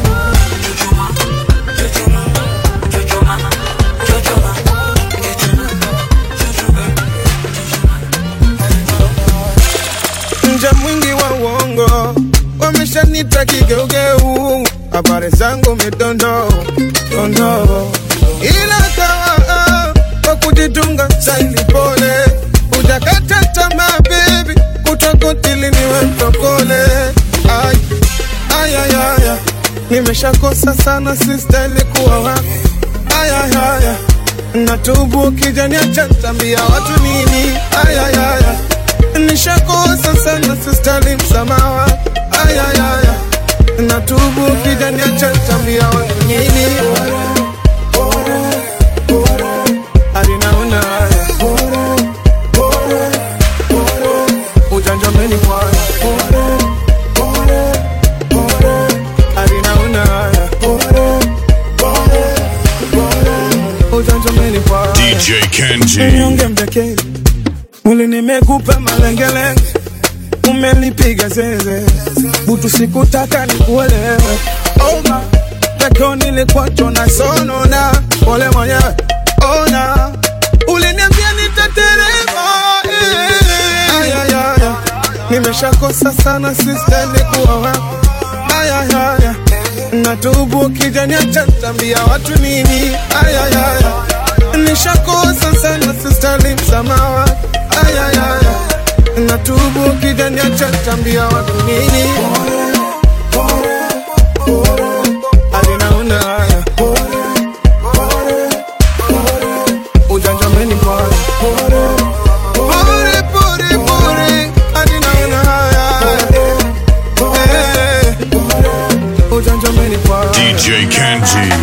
nje mwingi wa uongo wameshanita kigeugeu habari zangu midondo dondo ila kawa kwa kujitunga saili pole ujakata tamaa bebi kutokotili niwe mtokole ay, ay, ay, ay, ay. nimeshakosa sana sistahili kuwa wako ayayaya natubu kijaniacha tambia watu nini ayayaya nishakosa sana sistali msamaha ayayaya natubu kijaniacha tambia watu nini alinaona haya ujanjameni kwaya alinaona haya ujanjameni kwaya DJ Kenji. Ninyonge mdekeni mwili nimekupa malengelenge umelipiga zeze butu sikutaka nikuelewe oma peko nilikwacho na sonona pole mwenyewe ona uliniambia nitaterema eh. ayayaya nimeshakosa sana sistahili kuwa wako ayayaya natubu kijaniacha tambia watu nini ayayaya nishakosa sana sistali msamaha ayayaya natubu kijaniacha tambia watu nini alinaona haya ujanjameni pale pore pore pore alinaona haya Eh, ujanjameni pale DJ Kenji.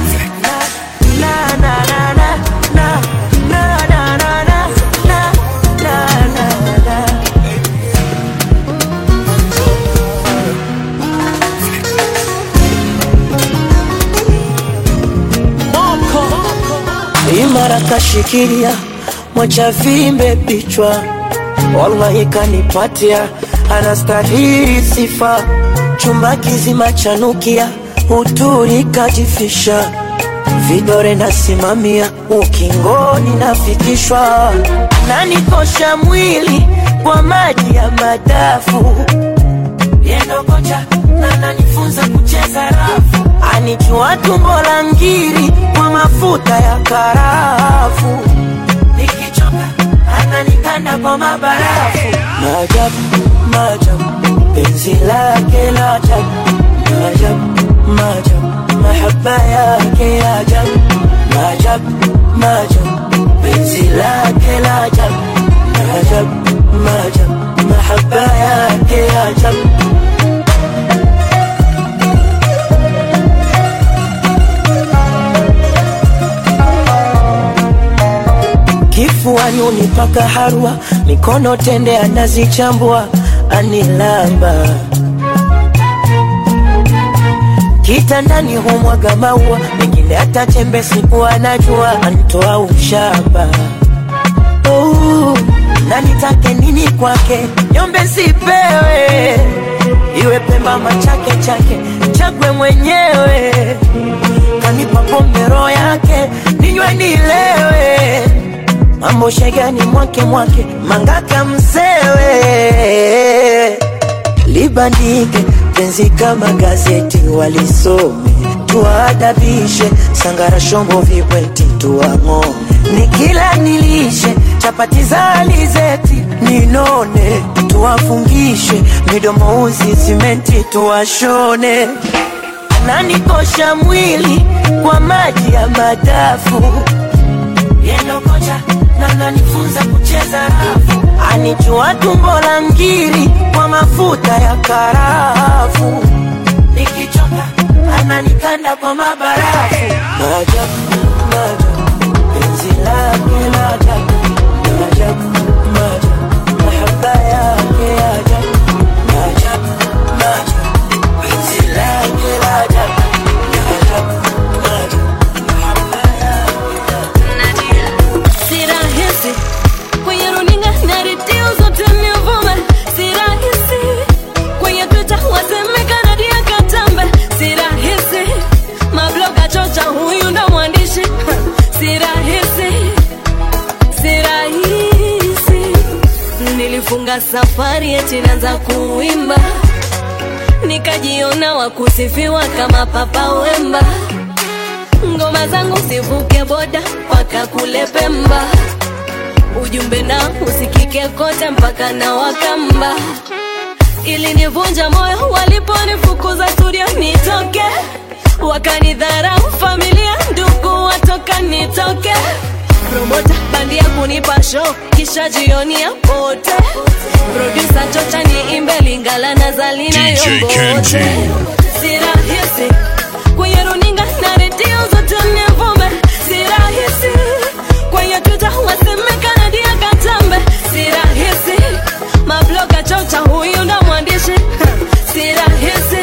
imara kashikilia mwacha vimbe vichwa wallahi kanipatia anastahili sifa chumba kizima chanukia uturi kajifisha vidore nasimamia ukingoni nafikishwa nanikosha mwili kwa maji ya madafu yendo kocha na nanifunza kucheza rafu anijua tumbo la ngiri kwa mafuta ya karafu nikichoka ananikanda kwa mabarafu maajabu maajabu penzi lake la ajabu maajabu maajabu mahaba yake ya ajabu maajabu maajabu penzi lake la ajabu maajabu maajabu mahaba yake ya ajabu kifuani unipaka harwa mikono tende anazichambua anilamba kitandani humwaga maua mengine hata chembe siku anajua antoa ushamba oh, na nitake nini kwake nyombe sipewe iwe pemba machake chake chakwe mwenyewe kanipa pombe roho yake ninywe nilewe mambo shegani mwake mwake mangaka msewe libandike penzi kama gazeti walisome tuwaadabishe sangara shombo vibweti tuwang'o nikila nili chapatiza alizeti ninone tuwafungishe midomo uzi simenti tuwashone ananikosha mwili kwa maji ya madafu yendo kocha na nanifunza kucheza rafu anijua tumbo la ngiri kwa mafuta ya karafu nikichoka ananikanda kwa mabarafu maajabu maajabu penzi lake la ajabu maajabu maajabu mahaba yake ya ajabu maajabu maajabu penzi lake la ajabu maajabu maajabu si rahisi kwenye runinga na redio zote nivume si rahisi kwenye twitter wasemekana dia katambe si rahisi mabloga chocha huyu ndo mwandishi si rahisi si rahisi nilifunga safari eti naanza kuimba nikajiona wakusifiwa kama papa wemba ngoma zangu sivuke boda mpaka kule Pemba, ujumbe na usikike kote mpaka na Wakamba. Ilinivunja moyo waliponifukuza studio nitoke, wakanidharau familia, ndugu watoka nitoke promota bandia kunipa show kisha jioni ya pote produsa chocha niimbe lingala na zalina DJ yombote Kenji. si rahisi kwenye runinga na redio zote nivume si rahisi kwenye twitter wasemekana dia katambe si rahisi mabloga chocha huyu na mwandishi si rahisi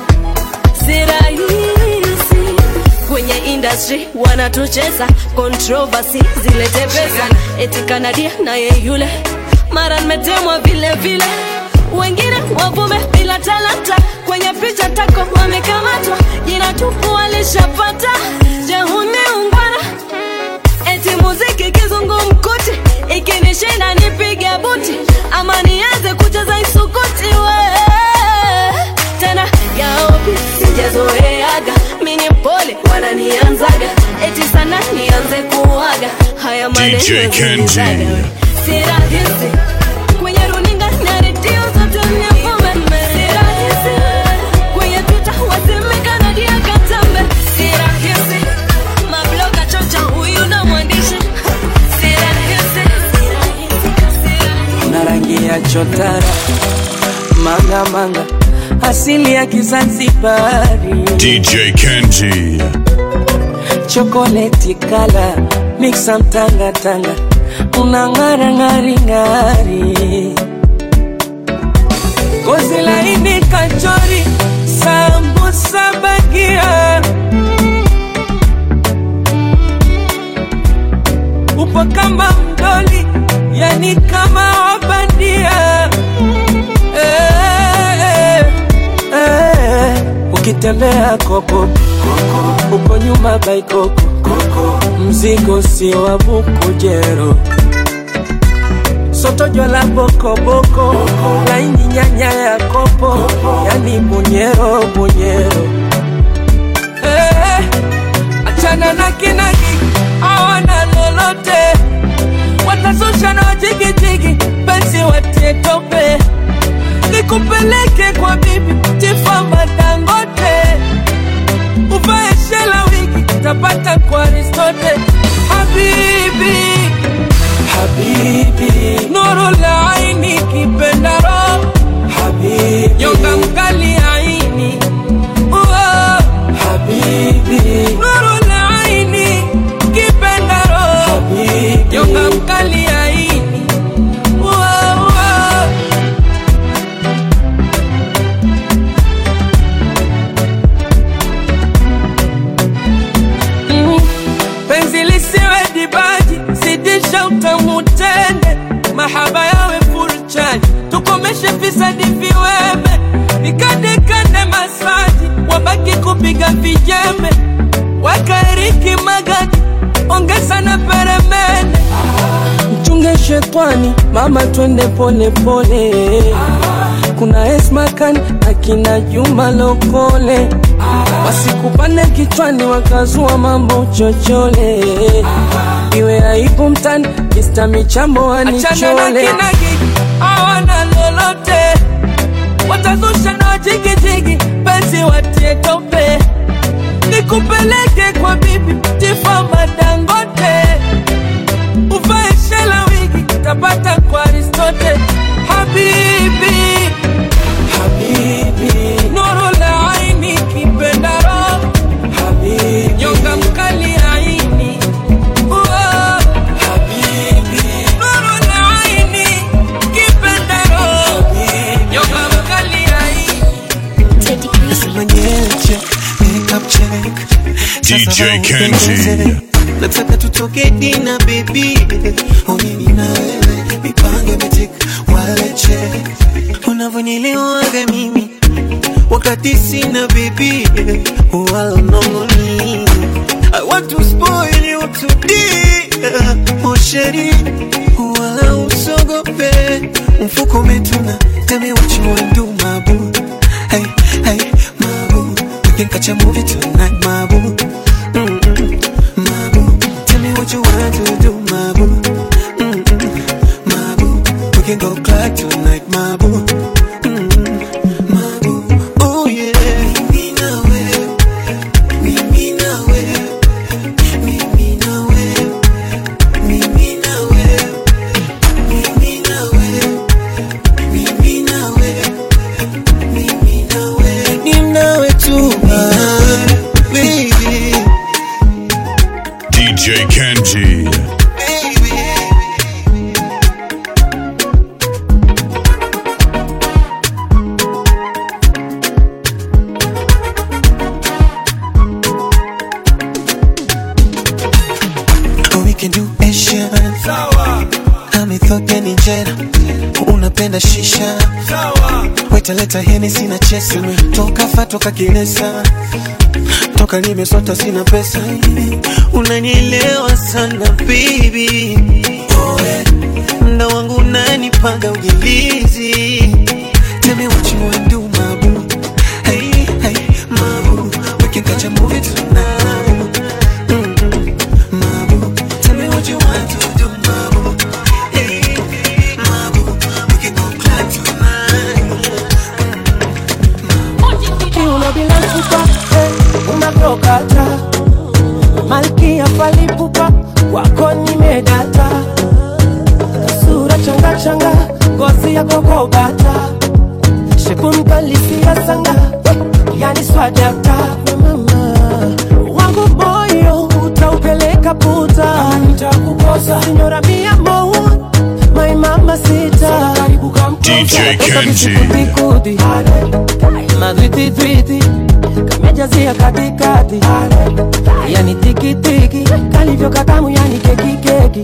si rahisi kwenye industry wanatucheza controversy zilete pesa eti kanadia naye yule mara nimetemwa vile vile wengine wavume bila talanta kwenye picha tako wamekamatwa jina tupu walishapata jehuni ungwana eti muziki kizungumkuti ikinishinda nipige buti ama nianze kucheza isukuti we tena yaopi sijazoeaga mini pole wananianzaga eti sana nianze kuaga haya maneno DJ Kenji. zilizaga. si rahisi kwenye runinga na redio zote nivume si rahisi kwenye twitter wasemekana dia katambe si rahisi mabloga chocha huyu na mwandishi si rahisi na rangi ya chotara manga manga asili ya Kizanzibari DJ Kenji. chokoleti kala mixa mtanga tanga unang'ara ng'ari ng'ari gozi laini kachori sambusa bagia upo kama mdoli yani kama wabandia eh, eh, eh. ukitembea koko uko nyuma baikoko mzigo sio wa bukujero soto jwala bokoboko laini nyanya ya kopo yani bunyero bunyero eh, achana na kinagi awana lolote watazusha na wajigijigi penzi watie tope nikupeleke kwa bibi tifamba dangote uvae shela wigi tapata kwa aristote habibi habibi nuru la aini kipendaro habibi nyonga mkali aini Uo. habibi nuru la aini kipendaro habibi nyonga mkali aini Uo, uo. Mm. penzi lisiwe dibaji zidisha utamu tende mahaba yawe furchani tukomeshe fisadi viweme vikandekande masaji wabaki kupiga vijembe wakaeriki magadi ongeza na peremende mchunge shetwani mama twende pole pole kuna esmakan akina juma lokole wasikupane kichwani wakazua mambo chochole iwe aibu mtani Mr. Michambo Achana na anichole kinagi hawana lolote, watazusha na jigijigi, penzi watie tope, nikupeleke kwa bibi Tifa Madangote, uvae shela wigi, tapata kwa Aristote. Habibi, habibi, nuru la aini, kipenda roho, habibi, nyonga mkali aini, Uo, habibi, nuru la aini, kipenda roho, nyonga mkali aini. Nasema nyeche, makeup check. DJ Sasa roho Kenji. upendeze. Nataka tutoke dina baby Onini na wewe mipango imetik wale check Unavyonielewaga mimi wakati sina baby wala nongoni I want to spoil you today Oh sheri wala usogope mfuko umetuna Tell me what you wanna do my boo Hey, hey, my boo We can catch a movie tonight my boo Mm-mm, my boo Tell me what you want to do my boo Mm-mm, my boo We can go club tonight my boo Mm-mm, my boo Oh yeah Mimi na wewe Mimi na wewe Mimi na wewe Mimi na wewe Mimi na wewe Mimi na wewe Mimi na wewe Ni nawe tu ah, baby DJ Kenji. Oh, we can do Asian amethogeni njera unapenda shisha wetaleta heni sina chesa toka fa toka kilesa toka nimesota sina pesa unanielewa sana baby oh, yeah. mda wangu unanipanga ujilizi Tell me what you wanna do, my boo. Hey, hey, my boo. We can catch a movie tonight. Mm-mm, my boo. Tell me what you want to do, my boo. Hey, my boo. We can go club tonight. kiuno bila chupa eh, unavyokata malkia palipupa wako nimedata sura changa changa ngozi ya kokobata shepu mkalisia sanga yani swadakta mama wangu moyo utaupeleka puta nitakukosa sinyora mia mo my mama sita DJ Kenji. kudi madwititwiti kamejazia katikati yani tikitiki kalivyo katamu yani kekikeki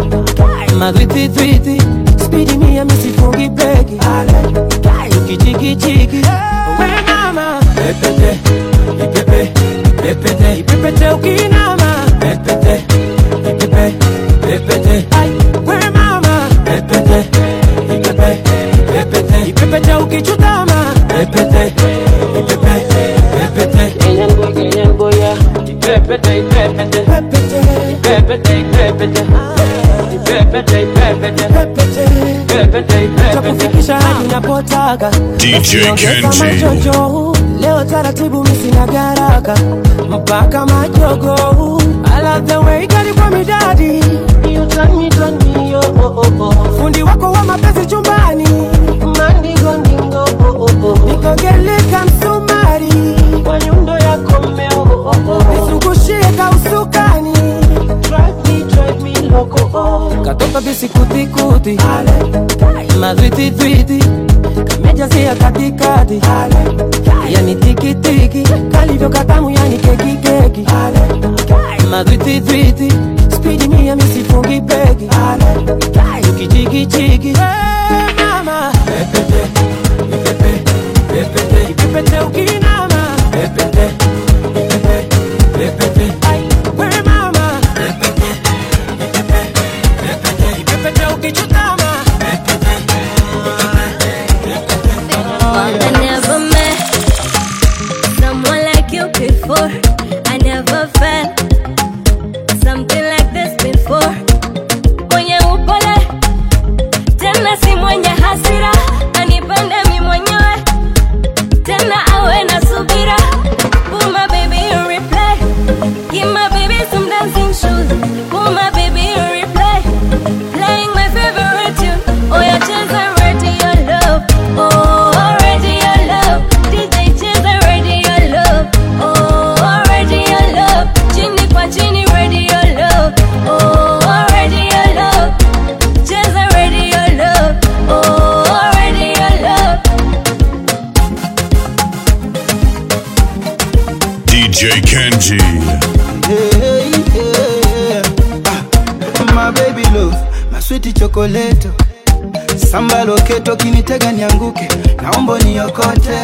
madwititwiti spidi mia misifungi breki ukichikichiki we mama pepete ipepe pepete ipepete ukinama pepete ipepe pepete ai we mama pepete ipepe pepete ipepete ukichutama pepete ipepe pepete kenyan boy kenyan boy ya ipepete ipepete pepete ipepete ipepete ipepete ipepete pepete ipepete takufikisha hadi unapotaka DJ Usiongeza Kenji. machojo leo taratibu misina garaka mpaka majogo I love the way gari kwa midadi You turn me, turn me, oh, oh, oh, oh. fundi wako wa mapenzi chumbani mandingo ndingo oh, oh, oh. nikogeleka msumari kwa nyundo yako mmeo oh, oh, oh. nizungushie kausukani drive me, drive me loco oh. katoka visikutikuti madwititwiti kamejazia katikati yani tikitiki kalivyo katamu yani kekikeki madwititwiti spidi mia misifungi breki ukichikichiki mama pepete ipepe pepete ipepete ukinama pepete ipepe pepete ai we mama pepete ipepe pepete ipepete ukichutama I never met someone like you before. I never felt something like this before. DJ Kenji. Hey, yeah. Ah, my baby love, my sweet chocolate. Samba loketo kinitega nianguke, naomba niokote.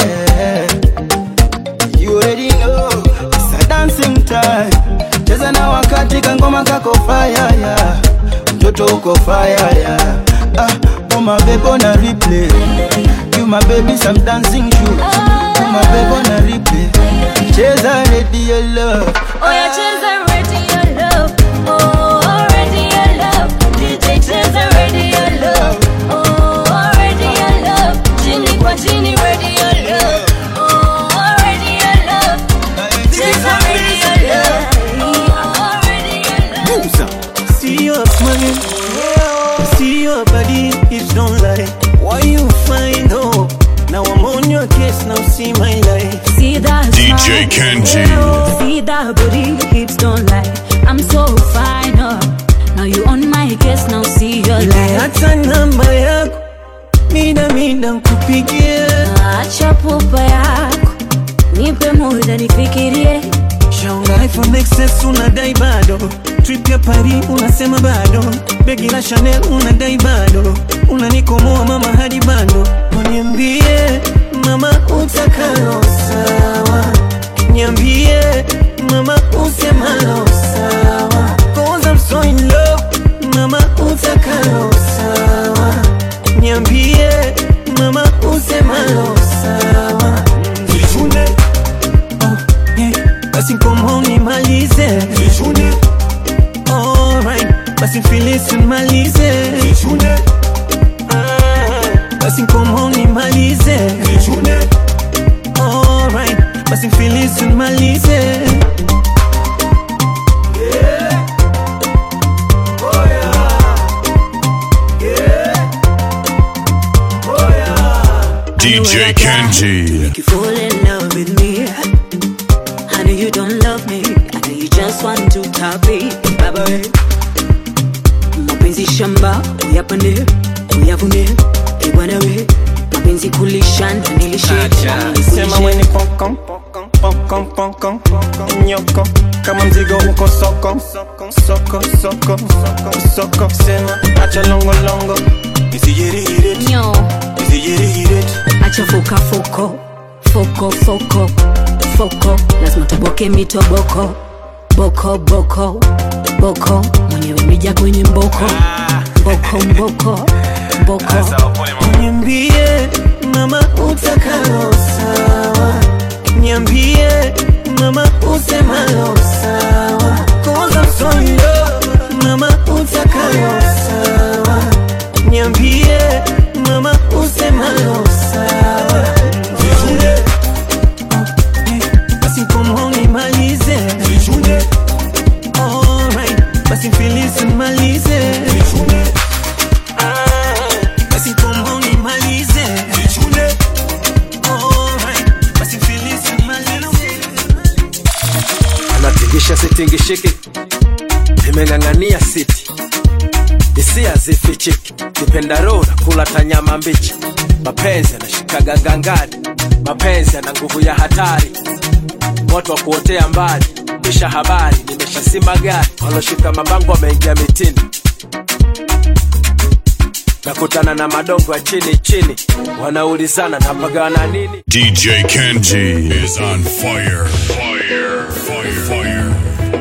You already know, it's a dancing time. Cheza na wakati kangoma kako fire yeah. Mtoto uko fire yeah. Ah, oh my baby on a replay. You my baby some dancing shoes. Oh my baby on a replay. Cheza ready your love. Oh, yeah, cheza ready your love. Oh, ready your love. DJ cheza ready your love. Oh, ready your love. Chini kwa chini ready your love. Oh, ready your love. Cheza ready your love. Oh, ready your love. See your smile, see your body, hips don't lie. Why you find hope? Now I'm on your case, now see my life. See that DJ smile. Kenji. See that booty, hips don't lie. I'm so fine, oh. Now you on my case, now see your life. Hata namba yako mida mida nkupigie, Acha pupa yako, nipe muda nifikirie. shaunga iPhone XS unadai bado, trip ya Paris unasema bado, begi la Chanel unadai bado, unanikomoa mama hadi bado, niambie mama utakalo sawa, niambie mama usemalo sawa, cause I'm so in love, mama utakalo sawa, niambie mama usemalo sawa, Vichune yeah. basi komo nimalize Vichune alright basi filisi nimalize Vichune basi komo nimalize Vichune alright basi filisi nimalize DJ Kenji. Make you fall in love with me. I know you don't love me. I know you just want to top it. Baba we. Mapenzi shamba, uyapande, uyavune. Ibwana we. Mapenzi kulisha na nilishe. sema weni pokon pokon pokon nyoko kama mzigo uko soko soko soko soko soko sema acha longo longo isijirihire Nyo. isijirihire Acha foka foko. Foko foko. Foko. Lazima toboke mitoboko. Boko boko. Boko. Mwenyewe mija kwenye mboko. Mboko mboko. Mboko. niambie mama utakalo sawa niambie mama usemalo sawa cause I'm so in love mama utakalo sawa niambie mama usemalo sawa Vichune basi komo nimalize Vichune alright basi filisi nimalize Vichune basi komo nimalize Vichune alright basi filisi nimalize anatingisha sitingishiki imeng'ang'ania siti hisia zifichiki kipenda roho na kula tanyama mbichi mapenzi yanashikaga gangani mapenzi yana nguvu ya hatari moto wa kuotea mbali kisha habari nimeshasima gari waloshika mabango wameingia mitini nakutana na madongo ya chini chini wanaulizana napagana nini DJ Kenji is on fire. Fire. Fire. Fire.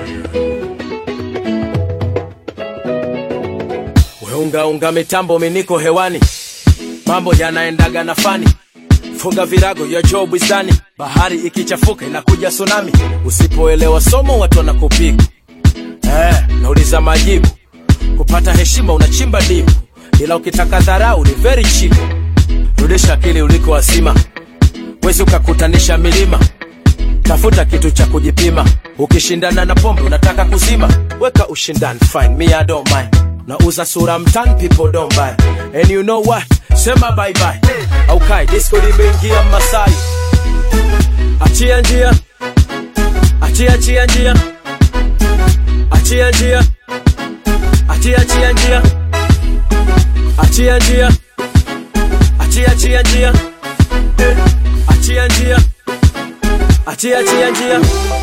weungaunga mitambo miniko hewani mambo yanaendaga na fani funga virago ya joo bwizani bahari ikichafuka inakuja tsunami usipoelewa somo watu wanakupiga eh, nauliza majibu kupata heshima unachimba dibu ila ukitaka dharau ni very cheap rudisha akili uliko wasima wezi ukakutanisha milima tafuta kitu cha kujipima ukishindana na pombe unataka kuzima weka ushindani fine me I don't mind nauza sura mtan people don't buy and you know what sema bye bye au kai disco limeingia masai achia njia achia achia njia achia njia achia achia njia achia njia achia achia njia Eh, achia njia achia achia njia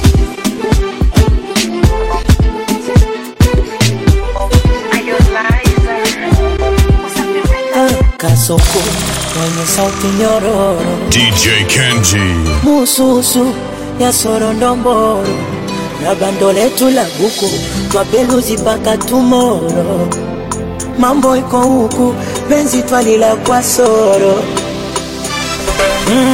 kasoko mwenye sauti nyororo DJ Kenji. mususu ya sorondomboro na bando letu la buku twapeluzi mpaka tumoro mambo iko huku penzi twalila kwa soro mm,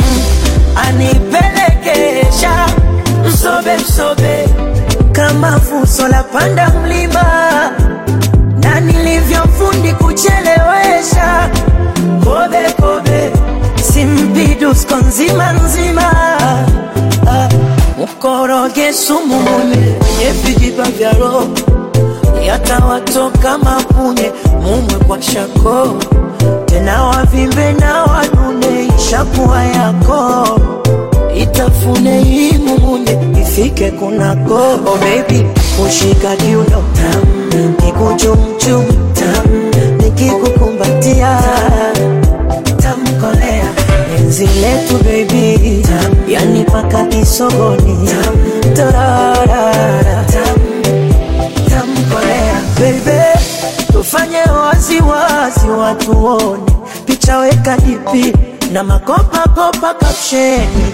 anipelekesha msobe msobe kama fuso la panda mlima na nilivyofundi kuchelewesha kobe kobe simpidusko nzima nzima Ah, mkoroge sumu mune kwenye vijiba vya roho yatawatoka mapunye mumwe kwa shako tena wavimbe na wanune ishakuwa yako itafune hii mumunye ifike kunako oh baby ushika kiuno tam nikuchumchum tam nikikukumbatia tamkolea enzi letu baby tam yani paka kisogoni tam tararara tam tamkolea baby tufanye waziwazi watu wone picha weka dipi na makopakopa kapsheni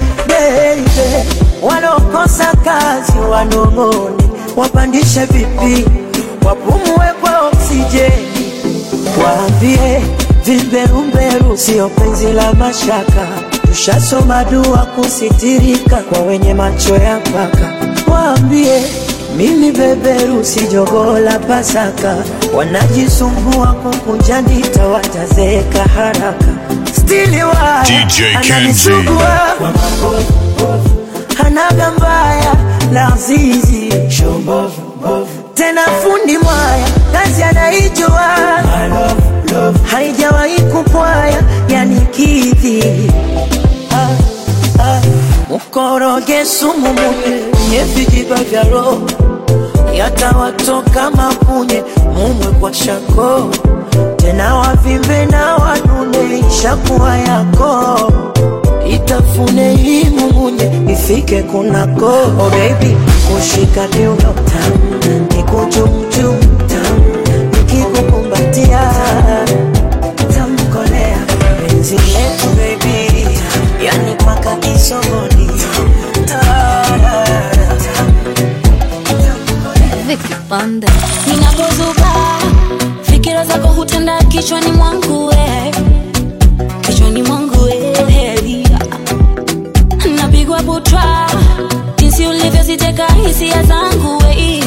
baby walokosa kazi wanong'one wapandishe vipi wapumue kwa oksijeni waambie vimberumberu sio penzi la mashaka tushasoma dua kusitirika kwa wenye macho ya mpaka waambie mimi beberu si jogoo la pasaka wanajisumbua kukunja ndita watazeeka haraka stili wa DJ Kenji. ananisugua kwa mabovu hanaga mbaya la zizi tena fundi mwaya kazi anaijua haijawahi kupwaya yani kidhi ah, ah. mkoroge sumu munye nye vijiba vya roho yatawatoka mapunye mumwe kwa shako tena wavimbe na wanune ishakuwa yako itafune hii mumunye ifike kunako oh baby kushika kiuno tam nikuchumchum tam nikikukumbatia tamkolea penzi letu baby yani paka kisogoni tarara Vicky Pande. Ninapozuka fikira zako hutenda kichwani mwangu we, kichwani mwangu we, napigwa butwa jinsi ulivyoziteka hisia zangu we.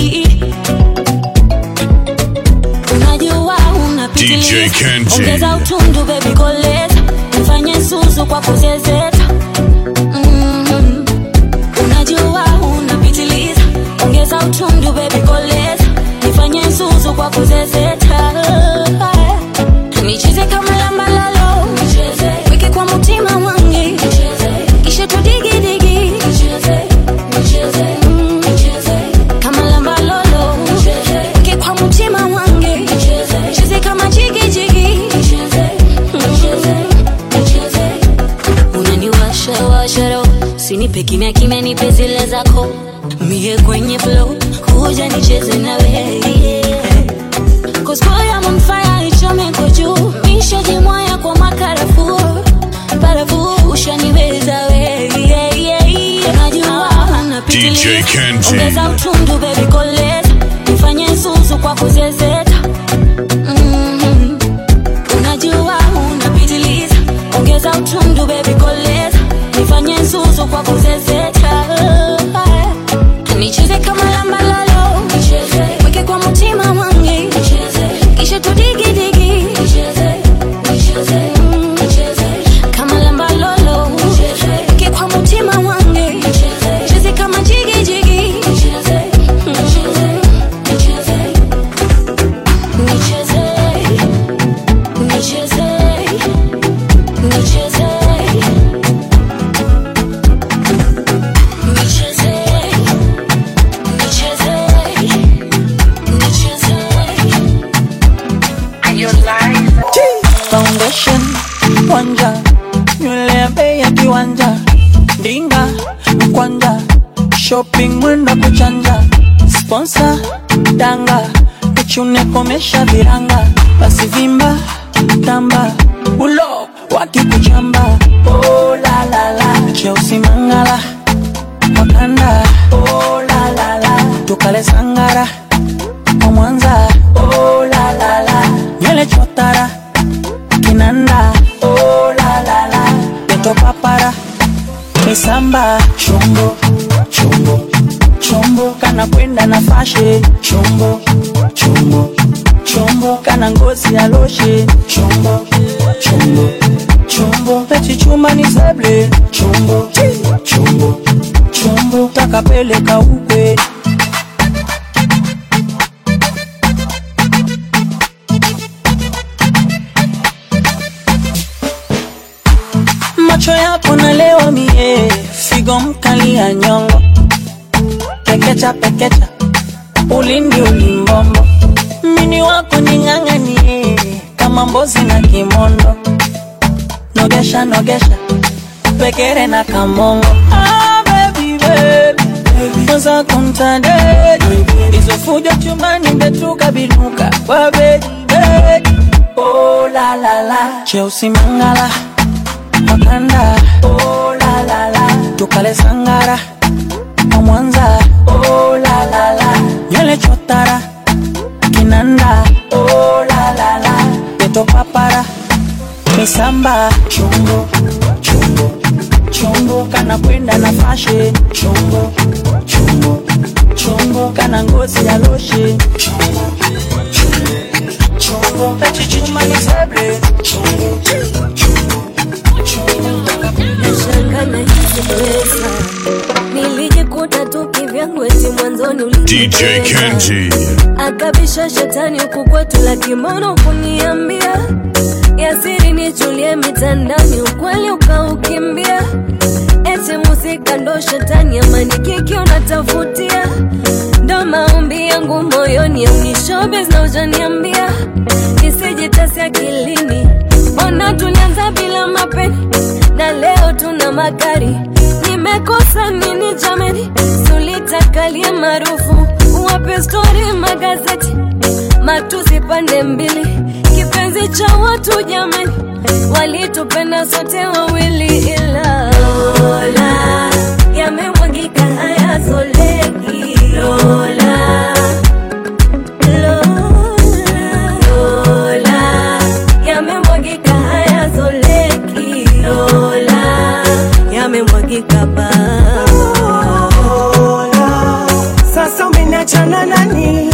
Unajua unapitiliza, DJ Kenji. ongeza utundu baby koleza, nifanye susu kwa kuzezeta mm. Unajua unapitiliza, ongeza utundu baby koleza, nifanye zuzu kwa kuzezeta. Nicheze kama lamba lalo, weke kwa mutima wangi, kisha tudigidigi Mm. kama lamba lolo, weke kwa mutima wangi, cheze kama jigijigi unaniwasha washa roho sinipe kimya kimya nipe zile zako mie kwenye flow kuja nicheze na wewe Cause boy I'm on fire ichome kwa juu mishajimwaya kwa makarafu barafu ushaniweza wewe najua DJ Kenji. ongeza utundu baby koleza nifanye zuzu kwa kuzezeta Mhm. unajua unapitiliza ongeza utundu baby koleza nifanye zuzu kwa kuzezeta nicheze kama lamba lalo weke kwa mutima wangi kisha tudigidigi Mm. kama lamba lolo weke kwa mutima wangi cheze kama jigijigi Mm. nicheze nicheze nicheze nicheze nicheze foundation wanja nywele ya bei ya kiwanja ndinga kwanja shopping mwenda kuchanja sponsor danga kichune komesha viranga basi vimba tamba ulo wakikuchamba oh, la, la, la. cheusi mangala wakanda oh, la, la, la. tukale sangara kwa mwanza oh, la, la, la. nywele chotara kinanda oh, la, la, la. peto papara misamba chombo chombo chombo kana kwenda na fashe chombo chombo chombo kana ngozi ya loshe chombo chombo chombo pechichuma ni seble chombo chombo chombo takapeleka ukwe macho yako nalewa mie figo mkali ya nyongo pekecha pekecha ulindi ulimbombo mini wako ning'ang'anie kama mbozi na kimondo nogesha nogesha pekere na kamongo ah, baby, baby. Kwanza kumtandeni hizo fujo chumani ndetuka binuka kwa bedi bedi oh, la, la, la. cheusi mangala wakanda oh, la, la, la. tukale sangara kwa mwanza oh, la, la, la. nywele chotara kinanda oh, la, la, la. peto papara misamba chombo chombo chombo kana kwenda na fashe chombo chombo chombo kana ngozi ya loshe chombo chombo chombo pechichuma ni seble chombo Nashangana hizi pesa nilijikuta tu kivyangu eti mwanzoni DJ Kenji. akabisha shetani huku kwetu la kimono kuniambia yasiri nichulie mitandani ukweli ukaukimbia eti musika ndo shetani amani kiki unatafutia ndo maombi yangu moyoni aunishobes na ujaniambia nisijitasi akilini mbona tulianza bila mapeni na leo tuna magari nimekosa nini jameni sulitakalie maarufu wape stori magazeti matusi pande mbili kipenzi cha watu jameni walitupenda sote wawili ila lola yamemwagika hayazoleki lola Lola, yamemwagika hayazoleki Lola, yamemwagika ba Sasa umeniachana nani?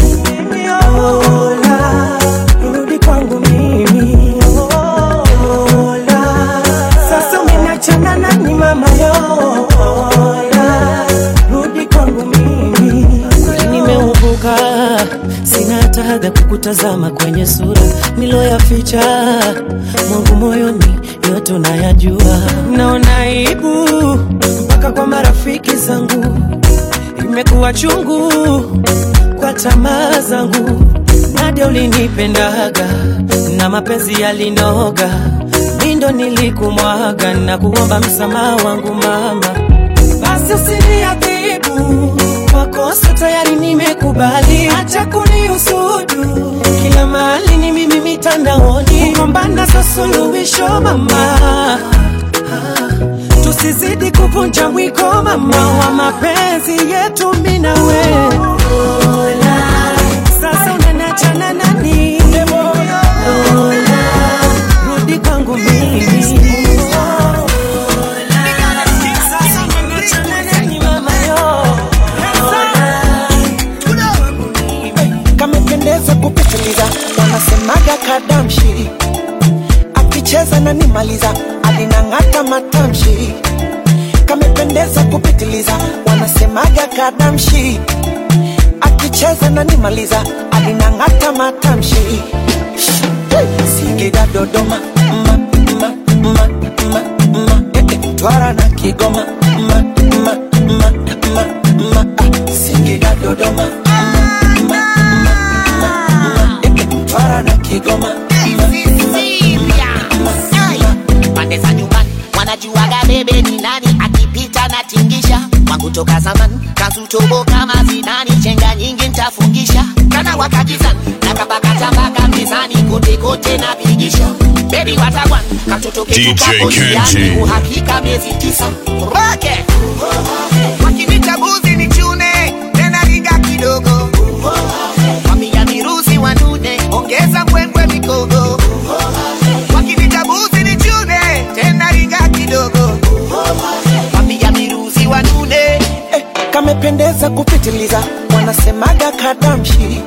Ola, rudi kwangu mimi. Ola, sasa umeniachana nani mama yo? Ola, rudi kwangu mimi. kweli nimeuvuka sina hata haga kukutazama kwenye sura niloyaficha mwangu moyoni yote unayajua naona aibu mpaka kwa marafiki zangu imekuwa chungu kwa tamaa zangu nadia ulinipendaga na mapenzi yalinoga mindo nilikumwaga na kuomba msamaha wangu mama basi usiniadhibu makosa tayari nimekubali acha kuniusudu kila mahali ni mimi mitandaoni kugombana za suluhisho mama tusizidi kuvunja mwiko mama wa mapenzi yetu mimi na wewe sasa unaniachana nani Lola, rudi kwangu mimi Sasa unaniachana nani mama yo kamependeza kupitiliza, wanasemaga kadamshi, akicheza na nimaliza, alinang'ata matamshi. Kamependeza kupitiliza, wanasemaga kadamshi, akicheza na nimaliza, alinang'ata matamshi. Singida Dodoma, ma, ma, ma, ma, ma, eh, eh, Twara na Kigoma, ma, ma, ma, ma, ma, ah, Singida Dodoma, Twara na Kigoma, pande za nyumbani wanajuaga bebe ni nani akipita na tingisha toka zamani kazutobo kama zidani chenga nyingi ntafungisha kana wakakizan nakapakatabaka mezani kote kote napigisha bebi watagwan katoto DJ ketukakoiani Kenji. uhakika miezi tisa roke wakinitabuzi ni chune tena riga kidogo wamia miruzi wanune ongeza mbwembwe mikogo wakinitabuzi ni chune tena riga kidogo wamia miruzi wanune eh, kamependeza kupitiliza wanasemaga kadamshi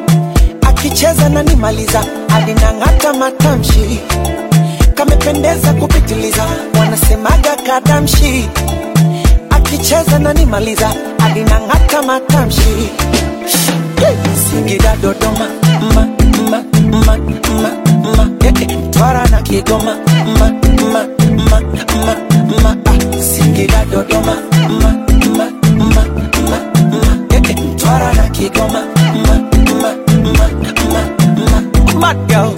akicheza na nimaliza alinang'ata matamshi kamependeza kupitiliza wanasemaga kadamshi akicheza na nimaliza alinang'ata matamshi Eh, singida dodoma ma, ma, ma, ma, ma, eh, eh, twara na kigoma ma, ma, ma, ma, ma, ah, singida dodoma ma, ma, ma, ma, ma, eh, eh, twara na kigoma ma, ma, ma, ma, ma, mad girl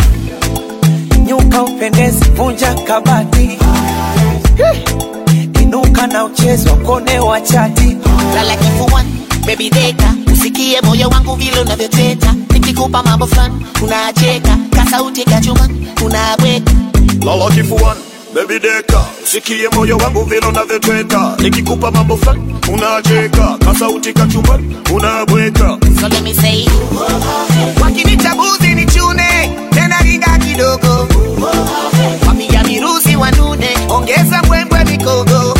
nyuka upendezi vunja kabati Eh, inuka na uchezo kone wa chati lala kifuani baby deka usikie moyo wangu vile unavyoteta nikikupa mambo fulani unacheka kasauti kachuma unabweka lala kifuani bebi deka sikie moyo wangu vile unavyotweta nikikupa mambo fulani unacheka kasauti kachumbani unabweka so let me say wakinitabuzi ni chune tena ringa kidogo wamia miruzi wanune ongeza mbwembwe mikogo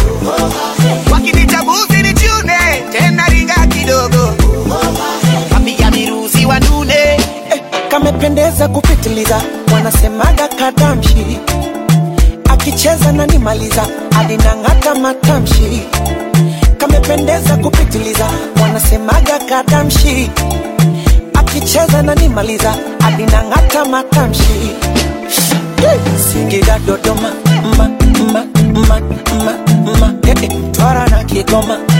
wakinitabuzi ni chune tena ringa kidogo wamia miruzi wanune eh, kamependeza kupitiliza wanasemaga kadamshi akicheza na nimaliza alinang'ata matamshi kamependeza kupitiliza wanasemaga kadamshi akicheza na nimaliza alinang'ata matamshi Eh, singida dodoma ma, ma, ma, ma, ma, eh, eh, twara na kigoma